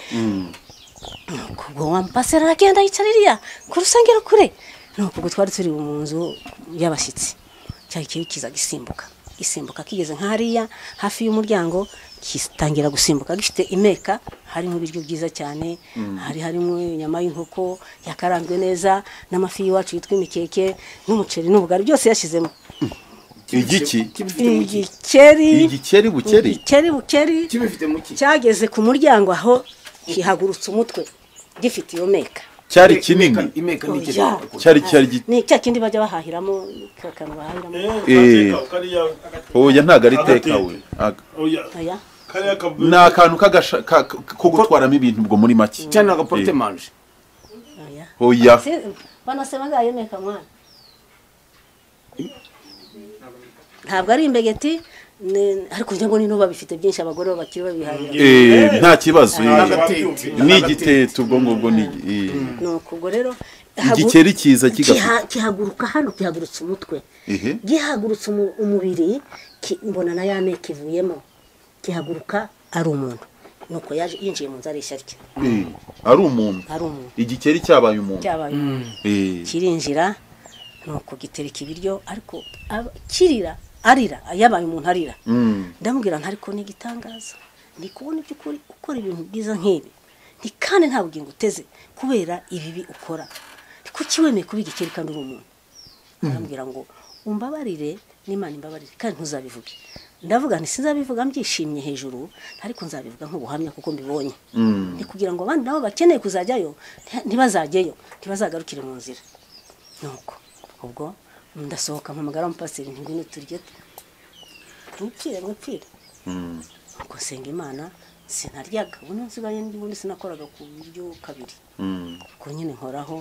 nuko ubwo wampasera aragenda yicara iriya ku rusengero kure nuko ubwo twari turi mu nzu y'abashyitsi cyari kibi kiza gisimbuka gisimbuka kigeze nka hariya hafi y'umuryango gitangira gusimbuka gifite imeka harimo ibiryo byiza cyane hari harimo inyama y'inkoko yakaranzwe neza n'amafi y'iwacu yitwa imikeke n'umuceri n'ubugari byose yashyizemo igiki igikeri igikeri bukeri igikeri bukeri kibifite mu ki cyageze ku muryango aho gihagurutsa umutwe gifite iyo meka cyari kinini imeka ni ikiri Oya. cyari cyari gi- ni cya kindi bajya bahahiramo ka kantu bahahiramo Eh. oya ntago ari tekawe oya ni akantu k'agasha- ka- ko gutwaramo ibintu ubwo muri make cyane agaporute manje oya oya Se- banasema ngayo meka mwana ntabwo ari imbegeti ni- ariko ngira ngo ni n'ubu babifite byinshi abagore babakiri babihahira Eh, nta kibazo eh. Agatete. ni igitete ubwo ngubwo ni eh. nuko ubwo rero hagu- igikeri cyiza kigafite kiha- kihaguruka hano gihagurutsa umutwe Ehe. gihagurutsa umu- umubiri ki- mbona na ya meka ivuyemo gihaguruka ari umuntu nuko yaje yinjiye mu nzu ari rye Eh, ari umuntu ari umuntu igikeri cyabaye umuntu cyabaye umuntu Eh. kirinjira nuko gitereka ibiryo ariko aba- kirira arira yabaye umuntu arira Mm. ndamubwira nti ariko ni igitangaza ndi kubona iby'ukuri ukora ibintu byiza nk'ibi nti kandi nta bugingo uteze kubera ibibi ukora kuki wemeye kuba igikeri kandi uri umuntu arambwira ngo umbabarire n'imana imbabarire kandi ntuzabivuge ndavuga nti sinzabivuga mbyishimye hejuru ariko nzabivuga nk'ubuhamya kuko mbibonye ni kugira ngo abandi nabo bakeneye kuzajyayo nti- ntibazajyeyo ntibazagarukire mu nzira nuko ubwo ndasohoka mpamagara umupasiteri nti ngwino turye mwipfire mwipfire ubwo nsenga imana sinaryaga ubu nsigaye n'ubundi sinakoraga ku buryo kabiri Mm. ubwo nyine nkoraho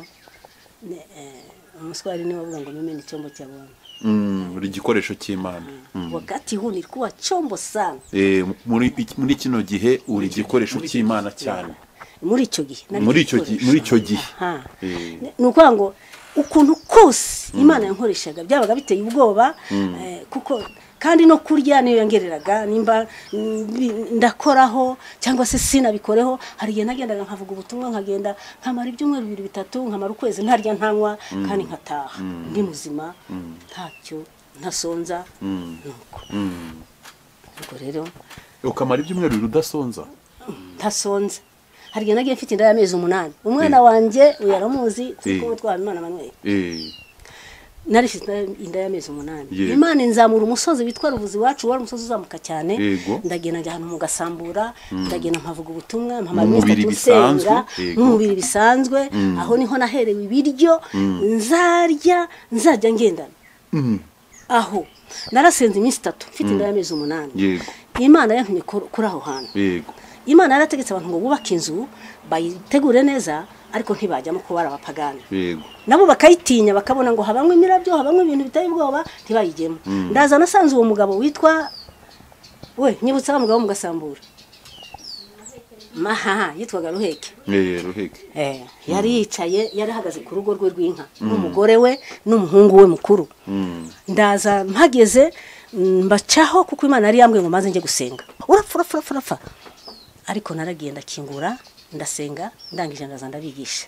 ne- eh, umuswari niwe wavuga ngo mimi ni chombo cha Bwana Mm, buri gikoresho cy'imana wakati huu nilikuwa chombo sana Eh, muri iki- muri kino gihe uri igikoresho cy'imana cyane muri icyo gihe nari Muri icyo igikoresho. gihe- muri icyo gihe. Aha. Eh. Ni- ni ukuvuga ngo ukuntu kose imana yankoreshaga byabaga biteye ubwoba eh, kuko kandi no kurya niyo yongereraga nimba mbi- ndakoraho cyangwa se sinabikoreho hari igihe nagendaga nkavuga ubutumwa nkagenda nkamara ibyumweru bibiri bitatu nkamara ukwezi ntarya ntanywa kandi nkataha ndi muzima ntacyo ntasonza nuko ubwo rero ukamara ibyumweru bibiri udasonza ntasonza hari igihe nagiye mfite inda y'amezi umunani umwana wanjye uyaramuzi turi kumwe twaba imana manweri Eh, nari mfite inda y'amezi umunani Yego. imana inzamura umusozi witwa ruvuzi iwacu wari umusozi uzamuka cyane Yego. ndagenda njya ahantu mu gasambura ndagenda nkavuga ubutumwa mpamara Mu iminsi mubiri itatu bisanzwe, nsenga yego. n'umubiri bisanzwe aho niho naherewe ibiryo nzarya nzajya ngendana aho narasenze iminsi itatu mfite inda y'amezi umunani Yego. imana yantumye kur- kuri aho hantu yego imana yarategetse abantu ngo bubake inzu bayitegure neza ariko ntibajyamo kuba ari abapagani yego nabo bakayitinya bakabona ngo habamo imirabyo habamo ibintu biteye ubwoba ntibayigemo ndaza nasanze uwo mugabo witwa we nyibutsa wa mugabo wo mu gasambura mahaha yitwaga ruheke Eh, ruheke Eh, yari yicaye yari ahagaze ku rugo rwe rw'inka n'umugore we n'umuhungu we mukuru ndaza mpageze mm, mbacaho kuko imana yari yambwiye ngo maze njye gusenga urapfa urapfa urapfa urapfa ariko naragenda akingura ndasenga ndangije ndaza ndabigisha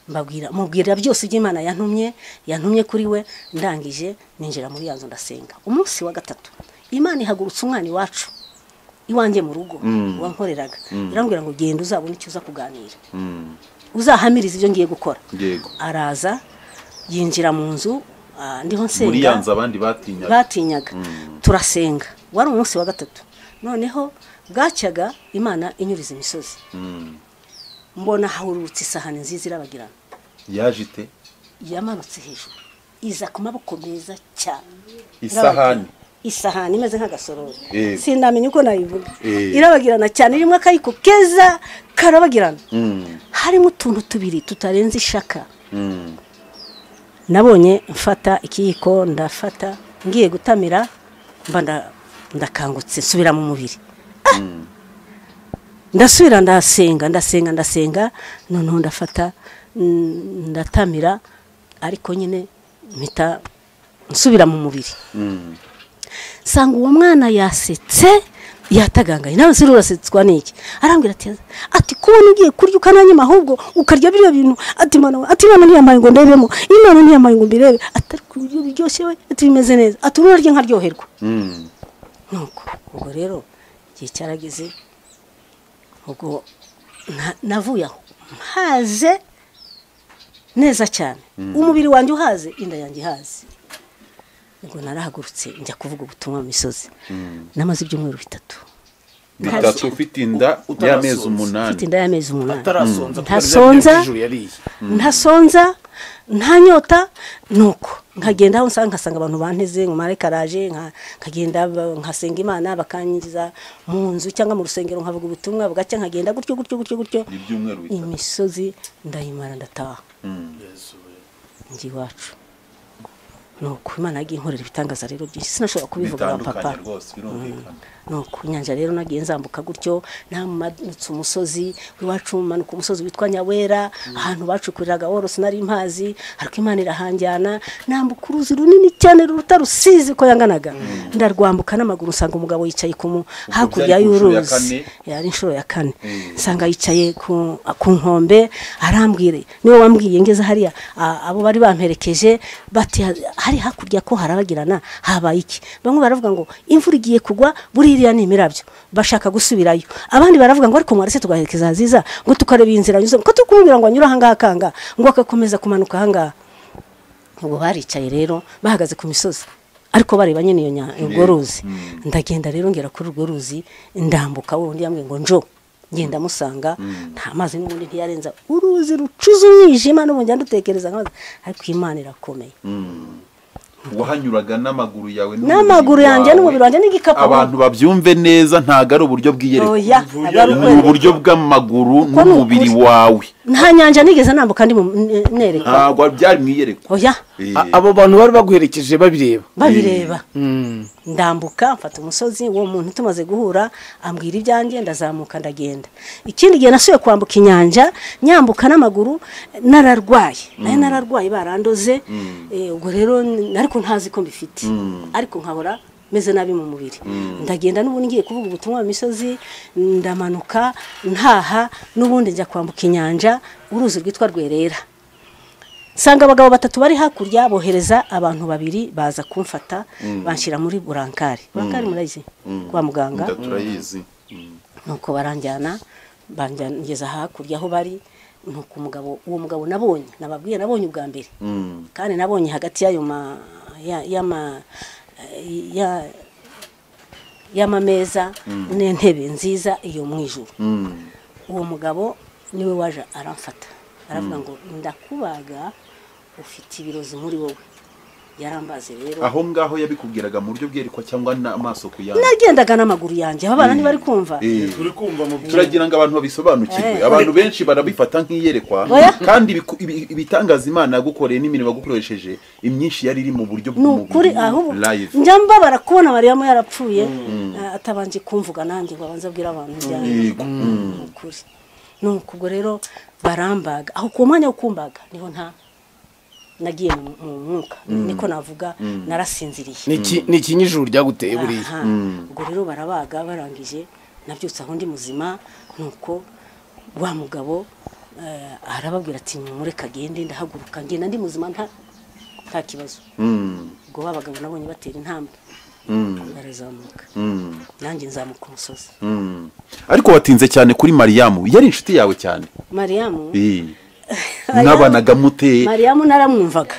mbabwira mubwira byose ibyo imana yantumye yantumye kuri we ndangije ninjira muri ya nzu ndasenga umunsi wa gatatu imana ihagurutsa umwana iwacu iwanjye mu rugo wankoreraga irambwira ngo genda uzabone icyo uza kuganira uzahamiriza ibyo ngiye gukora yego araza yinjira mu nzu ah, ndiho nsenga muri yanze abandi batinyaga batinyaga turasenga wari umunsi wa gatatu noneho bwacyaga imana inyuriza imisozi mbona hahurutse isahani nziza irabagirana yaje ite yamanutse hejuru iza ku maboko meza cyane isahani isahani imeze nk'agasorori Yego. sinamenya uko nayivuga Yego. irabagirana cyane irimo akayiko keza karabagirana Mm, harimo utuntu tubiri tutarenze ishaka mm, nabonye mfata ikiyiko ndafata ngiye gutamira mba nda- ndakangutse nsubira mu mubiri Ah! ndasubira ndasenga ndasenga ndasenga noneho ndafata mm, ndatamira ariko nyine mpita nsubira mu mubiri mm. nsanga uwo mwana yasetse yatagangaye nawe siri urasetswa n'iki arambwira ati ati kubona ugiye kurya ukananyima ahubwo ukarya biriya bintu ati mwana we, ati imana ntiyamaye ngo ndebemo imana ntiyamaye ngo mbirebe ati ariko ibiryo biryoshye we ati bimeze neza ati urarya nkaryoherwa Mm. nuko ubwo rero igihe cyarageze ubwo na- navuye aho mpaze neza cyane umubiri wanjye uhaze inda yanjye ihaze ubwo narahagurutse njya kuvuga ubutumwa mu misozi namaze ibyumweru bitatu bitatu ufite inda y'amezi mfite utarasonza. umunani inda y'amezi umunani atarasonza kuko arya Ntasonza. birya by'ijoro yariye ntasonza ntanyota nuko nkagenda aho nsanga nkasanga abantu banteze nkumare karaje nka- nkagenda ba- nkasenga imana bakanyiza mu nzu cyangwa mu rusengero nkavuga ubutumwa bugacya nkagenda gutyo gutyo gutyo gutyo ibyumweru bitatu imisozi ndayimara ndataha Mm. njye iwacu nuko imana yagiye inkorera ibitangaza rero byinshi sinashobora kubivuga papa bitandukanye rwose birumvikana nuko inyanja rero nagiye nzambuka gutyo namanutse umusozi iwacu manuka umusozi witwa nyawera ahantu bacukuriraga woro sinari mpazi ariko imana irahanjyana nambuka uruzi runini cyane ruruta rusizi ko yanganaga ndarwambuka n'amaguru nsanga umugabo yicaye ku mu hakurya byari ku nshuro ya y'uruzi kane? yari inshuro ya kane nsanga yicaye ku ku nkombe arambwire niwe wambwiye ngeze hariya a- abo bari bamperekeje bati "Ha- hari hakurya ko harabagirana habaye iki bamwe baravuga ngo imvura igiye kugwa buriya ni imirabyo bashaka gusubirayo abandi baravuga ngo ariko mwarese tugaherekeza aziza ngo tukareba iyi nzira anyuzemo ko turi kumubwira ngo anyure ahangaha akanga ngo agakomeza kumanuka ahangaha ubu baricaye rero bahagaze ku misozi ariko bareba nyine iyo nya- urwo ruzi ndagenda rero ngera kuri urwo ruzi ndambuka wundi yambwiye ngo njo ngenda musanga nta mazi n'ubundi ntiyarenza uruzi rucuza umwijima n'ubu njya ndutekereza nk'amazi ariko imana irakomeye wahanyuraga n'amaguru yawe N'amaguru yanjye wawe. n'umubiri wanjye n'igikapu. abantu babyumve neza ntabwo ari uburyo bwiyerekana oya ni uburyo bw'amaguru ni ukuri. n'umubiri wawe nta nyanja nigeze nambuka ndi mu- n- nereka ntabwo byari mu iyerekwa oya Eh, A- abo bantu bari baguherekeje babireba babireba ndambuka mfata umusozi uwo muntu tumaze guhura ambwira ibyanjye ndazamuka ndagenda ikindi gihe nasubiye kwambuka inyanja nyambuka n'amaguru nararwaye nayo nararwaye barandoze Eh, ubwo rero n- ariko ntazi ko mbifite ariko nkahora meze nabi mu mubiri ndagenda n'ubundi ngiye kuvuga ubutumwa mu misozi ndamanuka ntaha n'ubundi njya kwambuka inyanja uruzi rwitwa rwerera nsanga abagabo batatu bari hakurya bohereza abantu babiri baza kumfata banshyira muri burankari burankari murayizi kwa muganga inda turayizi nuko baranjyana banjyana hakurya aho bari nuko umugabo uwo mugabo nabonye nababwiye nabonye ubwa mbere Mm. kandi nabonye hagati y'ayo ma ya- y'ama ya- y'amameza n'intebe nziza iyo mu ijuru Mm. uwo mugabo niwe waje aramfata aravuga ngo ndakubaga ufite ibirozi muri wowe yarambaze rero aho ngaho yabikubwiraga mu buryo bwerekwa cyangwa n'amaso ku yandi nagendaga n'amaguru yanjye aba bana ntibari kumva Eh. turi kumva mu turagira ngo abantu babisobanukirwe Eh. abantu benshi barabifata nk'iyerekwa Oya. kandi ibiku- ibi- ibitangaza imana yagukoreye n'imirimo yagukoresheje imyinshi yari iri mu buryo ni ukuri bw'umubiri ahubwo live njya mbabara kubona mariyamu yarapfuye eh, atabanje kumvuga nanjye ngo abanze abwire abantu ibyanjye Yego. ni ukuri ni uku ubwo rero barambaga aho ku mwanya wo kumbaga niho nta nagiye mu mu mwuka niko navuga narasinziriye ni iki- ni iki n'ijuru ryaguteye buriya Aha. ubwo rero barabaga barangije nabyutse aho ndi muzima nuko wa mugabo eh, arababwira ati mureka agende ndahaguruka ngenda ndi muzima nta nta kibazo Mm. ubwo ba bagabo nabonye batera intambwe Mm. barazamuka Mm. nanjye nzamuka umusozi Mm. ariko watinze cyane kuri mariyamu yari inshuti yawe cyane mariyamu Eh. mwabanaga mute mariyamu naramwumvaga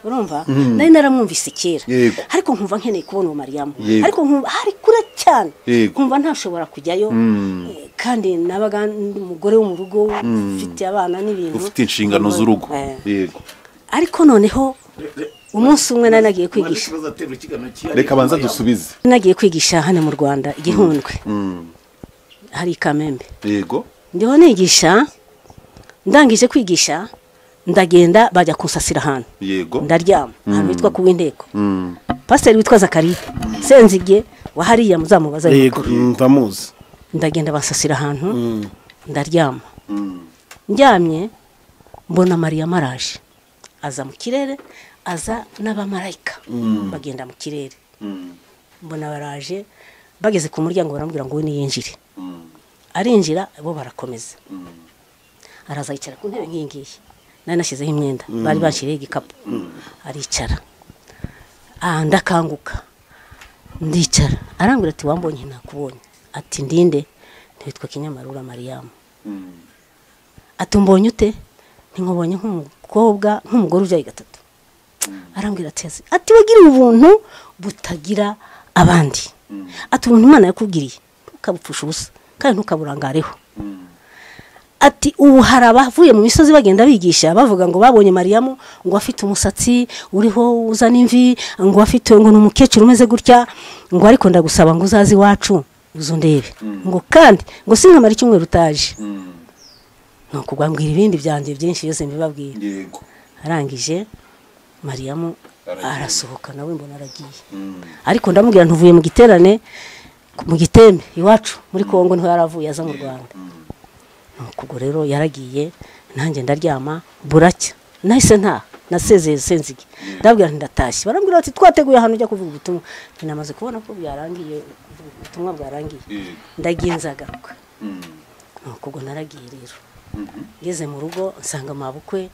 urumva nari naramwumvise kera Yego. ariko nkumva nkeneye kubona uwo mariyamu Yego. ariko nkumva hari kure cyane Yego. nkumva ntashobora kujyayo Eh, kandi nabaga ndi umugore wo mu rugo ufite abana n'ibintu ufite inshingano z'urugo Eh, yego ariko noneho umunsi umwe nari nagiye kwigisha reka banza dusubize nagiye kwigisha hano mu rwanda igihundwe hari kamembe yego ndiho nigisha ndangije kwigisha ndagenda bajya kunsasira ahantu yego ndaryama ahantu hitwa ku w'inteko pasiteri witwa zakariya senzige wahariya muzamubaza yego ndamuzi ndagenda basasira ahantu ndaryama ndyamye mbona mariya maraje aza mu kirere aza n'abamarayika bagenda mu kirere mbona baraje bageze ku muryango baramubwira ngo we niyinjire arinjira bo barakomeza araza yicara ku ntebe nk'iyi ngiyi nari nashyizeho imyenda bari bashyiriyeho igikapu aricara Ah, ndakanguka ndicara arambwira ati wambonye ntakubonye ati ndinde nitwa kinyamarura mariyamu ati umbonye ute ntimubonye nk'umukobwa nk'umugore ubyaye gatatu arambwira ati "Ese- ati wagiriye ubuntu butagira abandi ati ubuntu imana yakubwiriye ntukabupfusha ubusa kandi ntukaburangareho ati ubu hari abavuye mu misozi bagenda bigisha bavuga ngo babonye mariyamu ngo afite umusatsi uriho uzana imvi ngo afite ngo ni umukecuru umeze gutya ngo ariko ndagusaba ngo uzaze iwacu uze ndebe ngo kandi ngo sinkamara icyumweru utaje ni ukubwambwira ibindi byanjye byinshi byose mbibabwira yego arangije mariyamu Aragiye. arasohoka nawe mbona aragiye ariko ndamubwira ntuvuye mu giterane mu gitembe iwacu muri kongo niho yari avuye aza mu rwanda nuko ubwo rero yaragiye nanjye ndaryama buracya nahise ntaha nasezeye senzige ndabwira nti ndatashye barambwira bati twateguye ahantu ujya kuvuga ubutumwa Nti namaze kubona ko byarangiye ubutumwa bwarangiye Yego. ndagiye nzagaruka nuko ubwo naragiye rero ngeze mu rugo nsanga mabukwe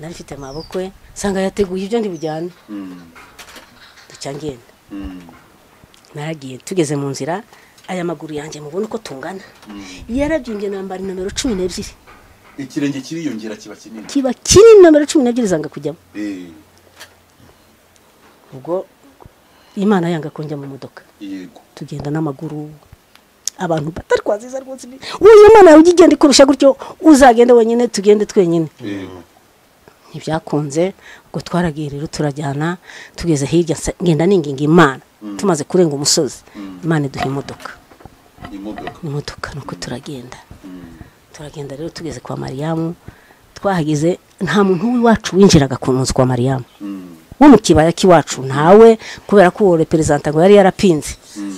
nari mfite mabukwe nsanga yateguye ibyo ndi bujyane ducya ngenda naragiye tugeze mu nzira aya maguru yanjye mubona uko tungana yarabyimbye nambara nomero cumi n'ebyiri ikirenge kiriyongera kiba kinini kiba kiri nomero cumi n'ebyiri zanga kujyamo Eh, ubwo imana yanga ko njya mu modoka yego tugenda n'amaguru abantu batari kwaziza rwose uyu mwana yawe ujya ugenda ikurusha gutyo uzagende wenyine tugende twenyine yego ntibyakunze ubwo twaragiye rero turajyana tugeze hirya nsa- ngenda ninginga imana tumaze kurenga umusozi imana iduha imodoka imodoka imodoka nuko turagenda turagenda rero tugeze kwa mariyamu twahageze nta muntu w'iwacu winjiraga ku nzu kwa mariyamu wo mu kibaya k'iwacu ntawe kubera ko uwo reperezanta ngo yari yarapinze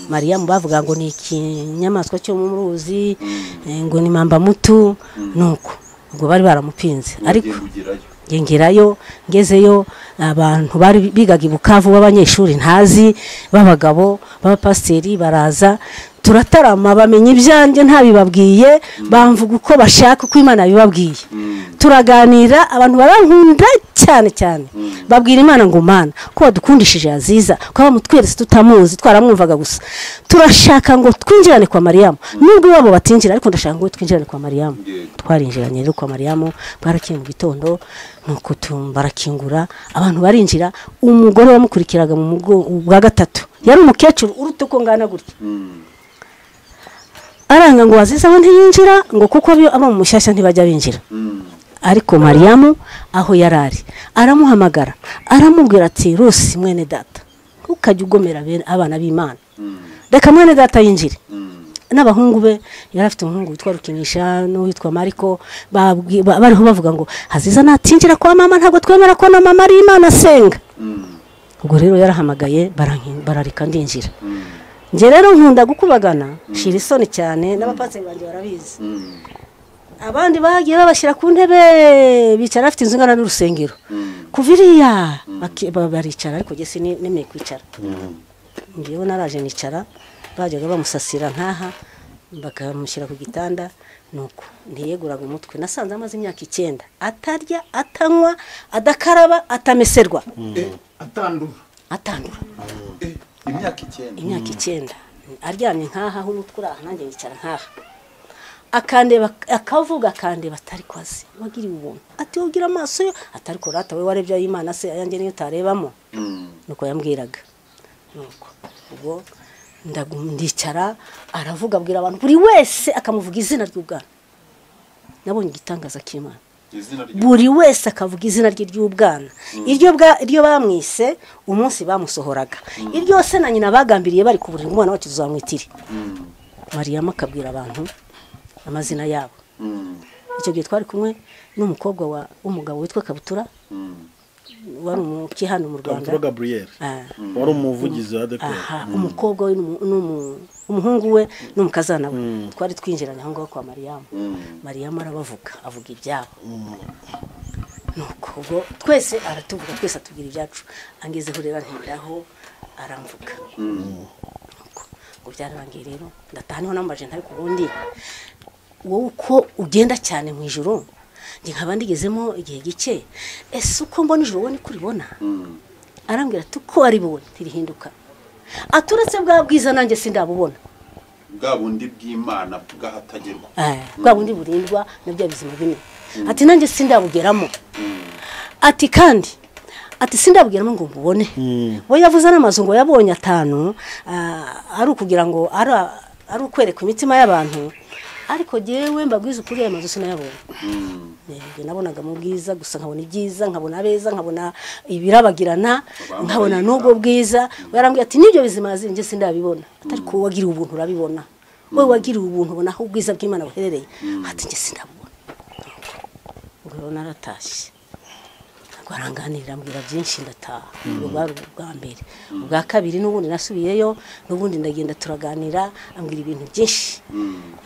mariyamu bavuga ngo ni ikinyamaswa cyo mu ruzi eh, ngo ni mambamutu nuko ubwo bari baramupinze ariko Ugenda ugerayo ngerayo ngezeyo abantu bari bigaga i bukavu b'abanyeshuri ntazi b'abagabo b'abapasiteri baraza turatarama bamenya ibyanjye ntabibabwiye bamvuga uko bashaka uko imana yabibabwiye turaganira abantu barankunda cyane cyane babwira imana ngo mana ko wadukundishije yaziza ko bamutweretse tutamuzi twaramwumvaga gusa turashaka ngo twinjirane kwa mariyamu nubwo iwabo batinjira ariko ndashaka ngo twinjirane kwa mariyamu Yego. twarinjiranye rero kwa mariyamu bwarakiye mu gitondo nuko tu- barakingura abantu barinjira umugore wamukurikiraga mu mugo- bwa gatatu yari umukecuru uruta uko ngana gutya aranga ngo wazizaho ntiyinjira ngo kuko bo abo mu mushyashya ntibajya binjira ariko mariyamu aho yari ari aramuhamagara aramubwira ati rusi mwene data ntukajye ugomera bene abana b'imana reka mwene data yinjire n'abahungu be yari afite umuhungu witwa rukinisha n'uwitwa mariko babwi- ba- bariho bavuga ngo haziza natinjira kwa mama ntabwo twemera ko na mama ari imana asenga ubwo rero yarahamagaye baranki- barareka ndinjira njye rero nkunda gukubagana nshira isoni cyane n'abapatsi banjye barabizi abandi bagiye babashyira ku ntebe bicara bafite inzu ingana n'urusengero kuva iriya baki- ba- baricara ariko njye sinemeye kwicara ngewe naraje nicara bajyaga bamusasira nkaha bakamushyira ku gitanda nuko ntiyeguraga umutwe nasanze amaze imyaka icyenda atarya atanywa adakaraba atameserwa atandura atandura Eh, imyaka icyenda imyaka icyenda aryamye nkaha aho umutwe uraha nanjye yicara nkaha akandeba akavuga akandeba atari kwazi wagiriwe ubuntu ati ugira amaso yo atari ko rata we warebye ay'imana se ayanjye niyo utarebamo nuko yambwiraga nuko ubwo ndagu- ndicara aravuga abwira abantu buri wese akamuvuga izina ry'ubwana nabonye igitangaza cy'imana buri wese akavuga izina rye ry'ubwana iryo bwa- iryo bamwise umunsi bamusohoraga iryo se na nyina bagambiriye bari ku buriri umwana wacu tuzamwitire mariyama akabwira abantu amazina yabo icyo gihe twari kumwe n'umukobwa wa- w'umugabo witwa kabutura wari umuki hano mu rwanda kabutura gaburiyeri Ah. wari umuvugizi wa dekoro aha umukobwa we n'umu- n'umu- umuhungu we n'umukazana we twari twinjiranye aho ngaho kwa mariyamu mariyamu arabavuga avuga ibyabo nuko ubwo twese aratuvuga twese atubwira ibyacu angezeho rero anteraho aramvuga Nuko, ngo byararangiye rero ndataha niho namaje ntari ku bundi wowe uko ugenda cyane mu ijoro njye nkaba ndigezemo igihe gike ese uko mbona ijoro wowe niko uribona arambwira ati uko waribonye ntirihinduka aturetse bwa bwiza nanjye sindabubona bwa bundi bw'imana bw'ahatagerwa Eh, bwa bundi burindwa na bya bizima bine ati nanjye sindabugeramo ati kandi ati sindabugeramo ngo mbubone we yavuze n'amazu ngo yabonye atanu ah, ari ukugira ngo ari ari ukwereka imitima y'abantu ariko jyewe mbabwiza ukuri ayo mazu sinayabonye Njye nabonaga mu bwiza gusa nkabona ibyiza nkabona abeza nkabona ibirabagirana nkabona n'ubwo bwiza yarambwira ati n'ibyo bizima njye sindabibona atari ko wagiriye ubuntu urabibona wowe wagiriye ubuntu ubona aho ubwiza bw'imana buherereye ati njye sindabubona ubwo rero naratashye ntabwo aranganirira ambwira byinshi ndataha ubwo bwari ubwa mbere ubwa kabiri n'ubundi nasubiyeyo n'ubundi ndagenda turaganira ambwira ibintu byinshi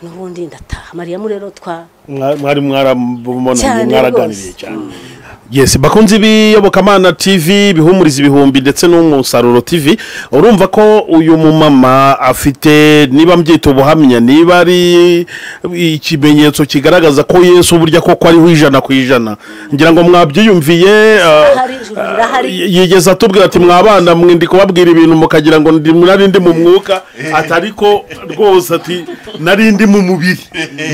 n'ubundi ndataha mariyamu rero twa Mwa- mwari mwarabubonanye Cyane mwaraganiriye rwose. cyane yes bakunzi b'iyobokamana tv bihumuriza ibihumbi ndetse n'umusaruro tv urumva ko uyu mumama afite niba mbyita ubuhamya niba ari ikimenyetso kigaragaza ko yesu burya koko ariho ijana ku ijana ngira ngo mwabyiyumviye ah, Ahari, ijuru rirahari. ah, yigeze atubwira ati mwabana mwe ndi kubabwira ibintu mukagira ngo ndi- nari ndi mu mwuka atari ko rwose ati nari ndi mu mubiri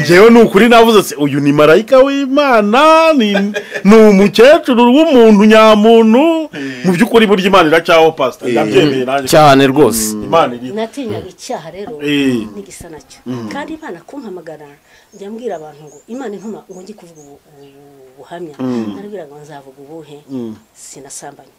ngewe ni ukuri navuze ati uyu ni marayika w'imana ni ni umukecuru w'umuntu nyamuntu mu by'ukuri burya imana iracyaho pasita ndabyemeye nanjye cyane rwose imana iri natinyaga icyaha rero Eh. n'igisa nacyo kandi imana kumpamagara njya mbwira abantu ngo imana intuma ngo njye kuvuga ubu- ubu- ubuhamya narabwira ngo nzavuga ubuhe sinasambanye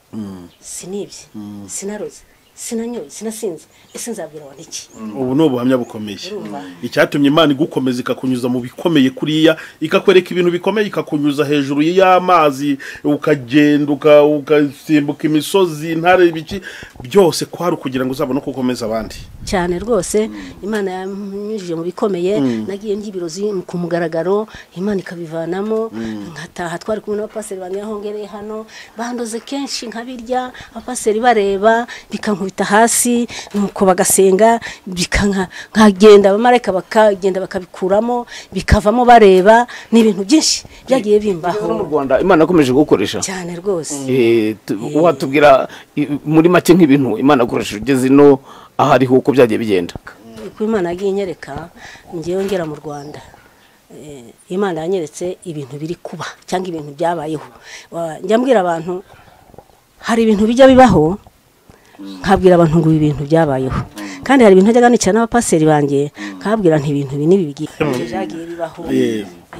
sinibye sinaroze sinanyoye sinasinze ese nzabwira abantu iki ubu ni ubuhamya bukomeye Urumva. icyatumye imana igukomeza ikakunyuza mu bikomeye kuriya ikakwereka ibintu bikomeye ikakunyuza hejuru y'amazi ukagenda uka- ugasimbuka imisozi intare ibiki byose kwari ukugira ngo uzabone uko ukomeza abandi cyane rwose imana yanyujije mu bikomeye nagiye ndyibirozi ku mugaragaro imana ikabivanamo nkataha twari kumwe n'abapaseri banjye aho ngereye hano bandoze kenshi nkabirya abapaseri bareba bikankubita hasi nuko bagasenga bikanka- nkagenda abamarayika bakagenda bakabikuramo bikavamo bareba ni ibintu byinshi byagiye no mu bimbaho rwanda imana yakomeje gukoresha cyane rwose Eh, tu- watubwira i- muri make nk'ibintu imana yakoresheje ugeze ino aho ariho uko byagiye bigenda uko imana yagiye inyereka ngewe ngera mu rwanda Eh, imana yanyeretse ibintu biri kuba cyangwa ibintu byabayeho Wa- njya mbwira abantu hari ibintu bijya bibaho nkabwira abantu ngo ibi bintu byabayeho kandi hari ibintu najyaga nicara n'abapaseri banjye nkabwira nti ibintu ibi n'ibi bigiye byagiye bibaho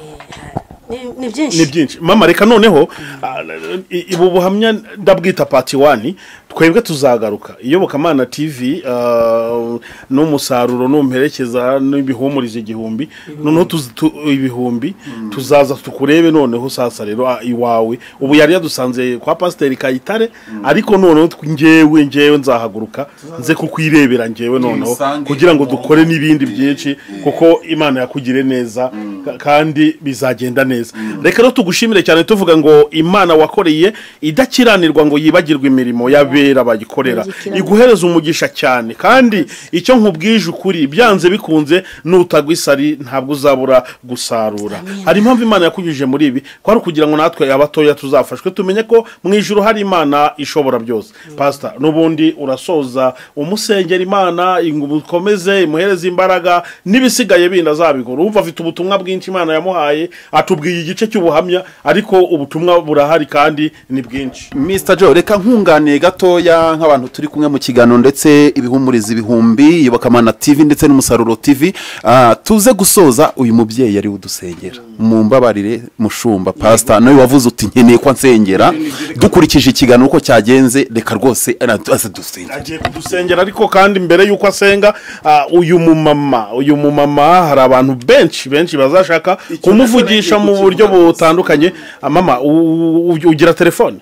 Yeah. Eh, ni- ni byinshi ni byinshi mama reka noneho ah, i- i- ubu buhamya ndabwita pati wani twebwe tuzagaruka iyobokamana tv ah, n'umusaruro n'umperekeza n'ibihumuriza igihumbi noneho tuzi- tu- ibihumbi tuzaza tukurebe noneho sasa rero ah, iwawe ubu yari yadusanze kwa pasiteri kayitare ariko noneho tw- ngewe ngewe nzahaguruka nze kukwirebera ngewe noneho Musange kugira ngo mu- dukore n'ibindi byinshi kuko imana yakugire neza ka- kandi bizagenda neza reka rero tugushimire cyane tuvuga ngo imana wakoreye idakiranirwa ngo yibagirwe imirimo y'abera bayikorera Yagikirana. iguhereza umugisha cyane kandi icyo nkubwije ukuri byanze bikunze nutagwa isari ntabwo uzabura gusarura hari impamvu imana yakunyujije muri ibi kwari ukugira ngo natwe abatoya tuzafashwe tumenye ko mu ijuru hari imana ishobora byose pasita n'ubundi urasoza umusengera imana ngo ukomeze imuhereze imbaraga n'ibisigaye bindi azabikora uwumva afite ubutumwa bwinshi imana yamuhaye atubwiye igice cy'ubuhamya ariko ubutumwa burahari kandi ni bwinshi Mr Joe reka nkunganiye gato gatoya nk'abantu turi kumwe mu kiganiro ndetse ibihumuriza ibihumbi yobokamana tv ndetse n'umusaruro tv ah, tuze gusoza uyu mubyeyi yari udusengera mumbabarire mushumba pasita nawe wavuze uti nkeneye ko nsengera dukurikije ikiganiro uko cyagenze reka rwose araza dusenge agiye kudusengera ariko kandi mbere y'uko asenga ah, uyu mumama uyu mumama hari abantu benshi benshi bazashaka kumuvugisha mu buryo butandukanye Ah, mama u- u- ugira telefone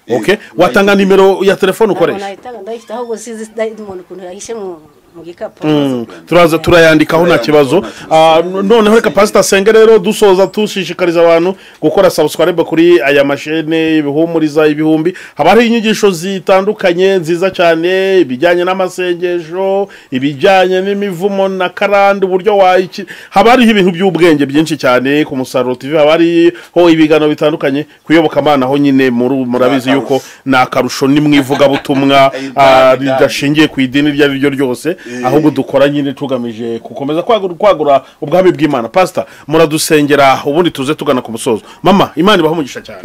okay watanga nimero ya telefone ukoresha nayitanga ndayifite ahubwo sinzi sinzi umuntu ukuntu yahishe mu mu gikapu Mm, turaza turayandikaho nta kibazo Ah, noneho reka pasita senge rero dusoza dushishikariza abantu gukora sabusikaribe kuri aya mashene ibihumuriza ibihumbi haba hari inyigisho zitandukanye nziza cyane ibijyanye n'amasengesho ibijyanye n'imivumo na karande uburyo wayiki haba hariho ibintu by'ubwenge byinshi cyane ku musaruro tv haba hariho ibiganiro bitandukanye kuyoboka amana ho nyine muri- murabizi yuko ni akarusho ni mu ivugabutumwa ah, ridashingiye ku idini iryo ari ryo ryose ahubwo dukora nyine tugamije gukomeza kwagura kwagura ubwami bw'imana pasita muradusengera ubundi tuze tugana ku musozo mama imana ibaho umugisha cyane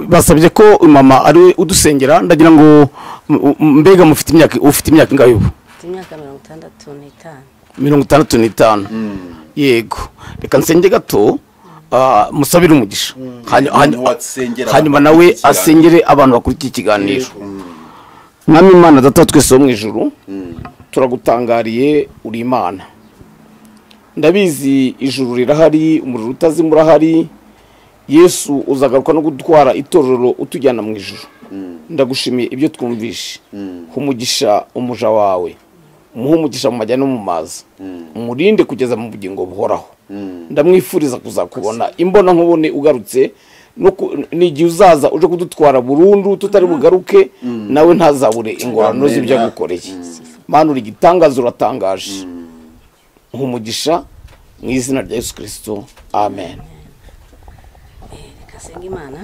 basabye ko mama ari we udusengera ndagira ngo m- m- mbega mufite imyaka ufite imyaka ingahe ubu mfite imyaka mirongo itandatu n'itanu mirongo itandatu n'itanu yego reka nsenge gato ah, musabire umugisha Hanyu- hanyu- Umuntu wasengera hanyuma abantu nawe bakurikiye asengere abantu bakurikiye ikiganiro mwami imana data wa twese wo mu ijuru turagutangariye uri imana ndabizi ijuru rirahari umuriro utazima urahari yesu uzagaruka no gutwara itorero utujyana mu ijuru ndagushimiye ibyo twumvishe humugisha umuja wawe umuhe umugisha mu majyana no mu mazi umurinde kugeza mu bugingo buhoraho ndamwifuriza kuzakubona imbona nkubone ugarutse no ku- n'igihe uzaza uje kudutwara burundu tutari bugaruke nawe ntazabure ingorane z'ibyo agukoreye manu uri igitangaza uratangaje nkumugisha mu izina rya yesu kirisito amen reka senga imana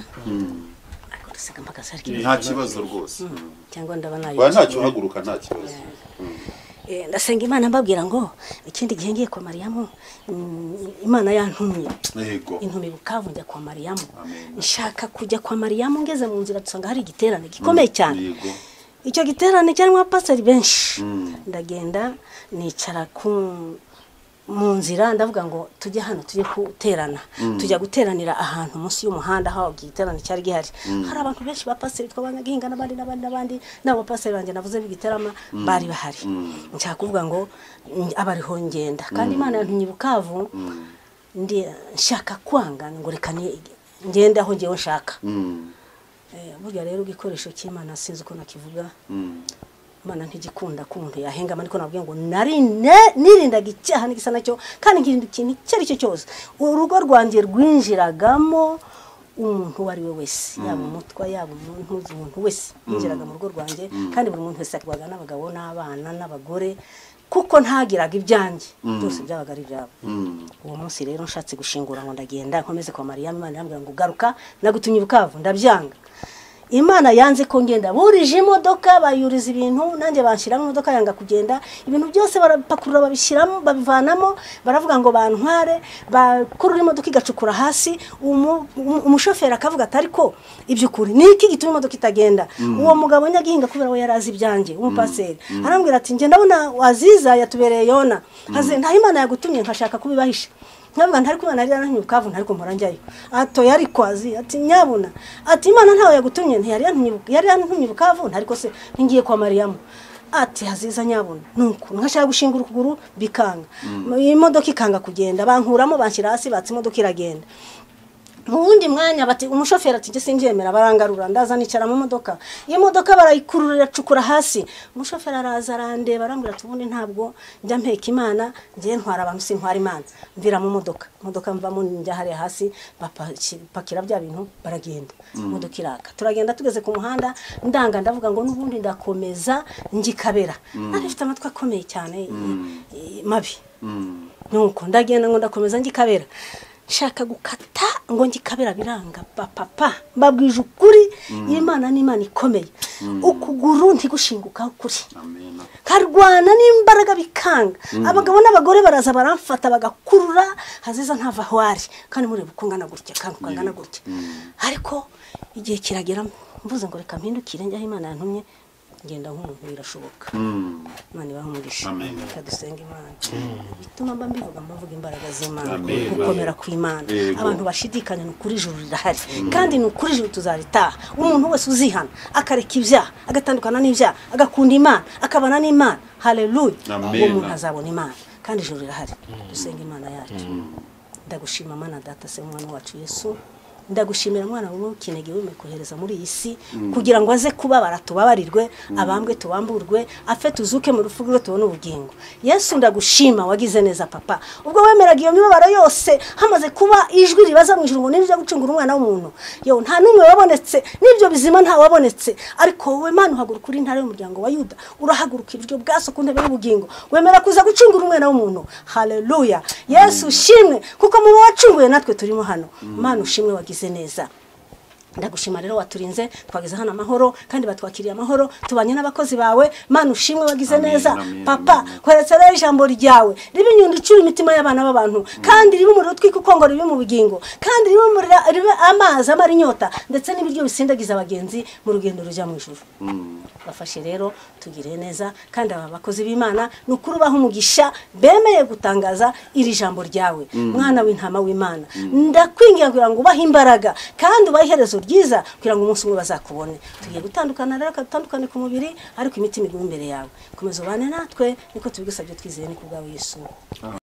ariko dusiga mpaka saa kibiri nta kibazo rwose cyangwa ndaba Oya, nayo ntacyo uhaguruka nta kibazo Eh, ndasenga imana mbabwira ngo ikindi gihe ngiye kwa mariyamu mm, imana yantumye yego intumbi bukavu njya kwa mariyamu nshaka kujya kwa mariyamu ngeze mu nzira dusanga hari igiterane gikomeye cyane yego icyo giterane cyarimo abapasiteri benshi ndagenda nicara ku mu nzira ndavuga ngo tujye hano tujye guterana tujya guteranira ahantu munsi y'umuhanda aho igiterane cyari gihari hari abantu benshi ba pasiteri twabana gihinga n'abandi n'abandi n'abandi n'abo bapasiteri banjye navuze b'igiterama bari bahari nshaka kuvuga ngo mm, abariho ngenda kandi imana yantumye i bukavu ndi nshaka kwanga ngo reka ni- ngende aho ngewe nshaka Eh, burya rero igikoresho cy'imana sinzi uko nakivuga imana ntigikunda ko umuntu yahengama ariko nabwiye ngo narine nirindaga icyaha n'igisa nacyo kandi nkirinda ikintu icyo ari cyo cyose urugo rwanjye rwinjiragamo umuntu uwo ari we wese yaba umutwa yaba umuntu umuntu wese yinjiraga mu rugo rwanjye kandi buri muntu wese yakorwaga n'abagabo n'abana n'abagore kuko ntagiraga ibyanjye byose byabaga ari ibyabo uwo munsi rero nshatse gushingura ngo ndagenda nkomeze kwa mariya imana irambwira ngo garuka nagutumye i bukavu ndabyanga imana yanze ko ngenda burije imodoka bayuriza ibintu nanjye banshyiramo imodoka yanga kugenda ibintu byose barapakurura babishyiramo babivanamo baravuga ngo bantware bakurura imodoka igacukura hasi umu- umu- umushoferi akavuga ati ariko iby'ukuri ni iki gituma imodoka itagenda uwo mugabo nyagihinga kubera we yari azi ibyanjye umupaseri arambwira ati njye ndabona waziza yatubereye yona Haze- nta imana yagutumye nkashaka kubibahisha ntabwo ntari kubona yari yarantumye ukavu ntariko mpora njyayo ato yari kwazi ati nyabuna ati imana ntawe yagutumye ntiyari yantumye yari yantumye bukavu ntariko se ngiye kwa mariyamu ati haziza nyabuna nuko nkashaka gushingura ukuguru bikanga iyi modoka ikanga kugenda bankuramo banshyira hasi batse imodoka iragenda mu wundi mwanya bati umushoferi ati njye simbyemera barangarura ndaza nicara mu modoka iyo modoka barayikurura iracukura hasi umushoferi araza arandeba arambwira ati ubundi ntabwo njya mpeka imana njye ntwara abantu sintwara imana mvira mu modoka imodoka mvamo njya hariya hasi bapakira bya bintu baragenda imodoka iraka turagenda tugeze ku muhanda ndanga ndavuga ngo n'ubundi ndakomeza njikabera nari mfite amatwi akomeye cyane eh, mabi nuko ndagenda ngo ndakomeza njikabera nshaka gukata ngo njikabera biranga ba papa mbabwije ukuri imana ni imana ikomeye ukuguru ntigushinguka ukuri nkarwana n'imbaraga bikanga abagabo n'abagore baraza baramfata bagakurura haziza ntava aho ari kandi mureba uko ngana gutya kandi uko ngana gutya ariko igihe kiragera mvuze ngo reka mpindukire njyaho imana yantumye ngenda nk'umuntu birashoboka imana ibaha umugisha Amen. reka dusenge imana bituma mba mbivuga mba mvuga imbaraga z'imana gukomera kw'imana Yego. abantu bashidikanya ni ukuri ijuru rirahari kandi ni ukuri ijuru tuzaritaha umuntu wese uzihana akareka ibyaha agatandukana n'ibyaha agakunda imana akabana n'imana hareruya Amen. uwo muntu azabona imana kandi ijuru rirahari dusenge imana yacu ndagushima mana data se mwana wacu yesu ndagushimira mwana wowe ukinege wemeye kohereza muri iyi si kugira ngo aze kubabara tubabarirwe abambwe tubamburwe apfe tuzuke mu rupfu rwe tubone ubugingo yesu ndagushima wagize neza papa ubwo wemeraga iyo mibabaro yose hamaze kuba ijwi ribaza mu ijuru ngo nibyo gucungura umwana w'umuntu yewe nta n'umwe wabonetse n'ibyo bizima nta wabonetse ariko wowe mana uhaguruka uri intara y'umuryango wa yuda urahaguruka iburyo bwaso ku ntebe y'ubugingo wemera kuza gucungura umwana w'umuntu haleluya yesu ushimwe kuko mu bo wacunguye natwe turimo hano mana ushimwe wagize neza ndagushima rero waturinze twageze hano amahoro kandi batwakiriye amahoro tubanye n'abakozi bawe mana ushimwe wagize Amen, neza amen, papa amen. kweretse rero ijambo ryawe ribe inyundo icura imitima y'abana b'abantu kandi ribe umuriro utwika uko ngo ribe mu bugingo kandi ribe umuriro- ribe amazi amara inyota ndetse n'ibiryo bisindagiza abagenzi mu rugendo rujya mu ijuru bafashe rero tugire neza kandi aba bakozi b'imana ni ukuri ubaha umugisha bemeye gutangaza iri jambo ryawe mwana w'intama w'imana ndakwingira kugira ngo ubahe imbaraga kandi ubahe iherezo ryiza kugira ngo umunsi umwe bazakubone tugiye gutandukana rero dutandukane ku mubiri ariko imitima igume imbere yawe komeza ubane natwe niko tubigusabye twizeye ni ku bwawe yesu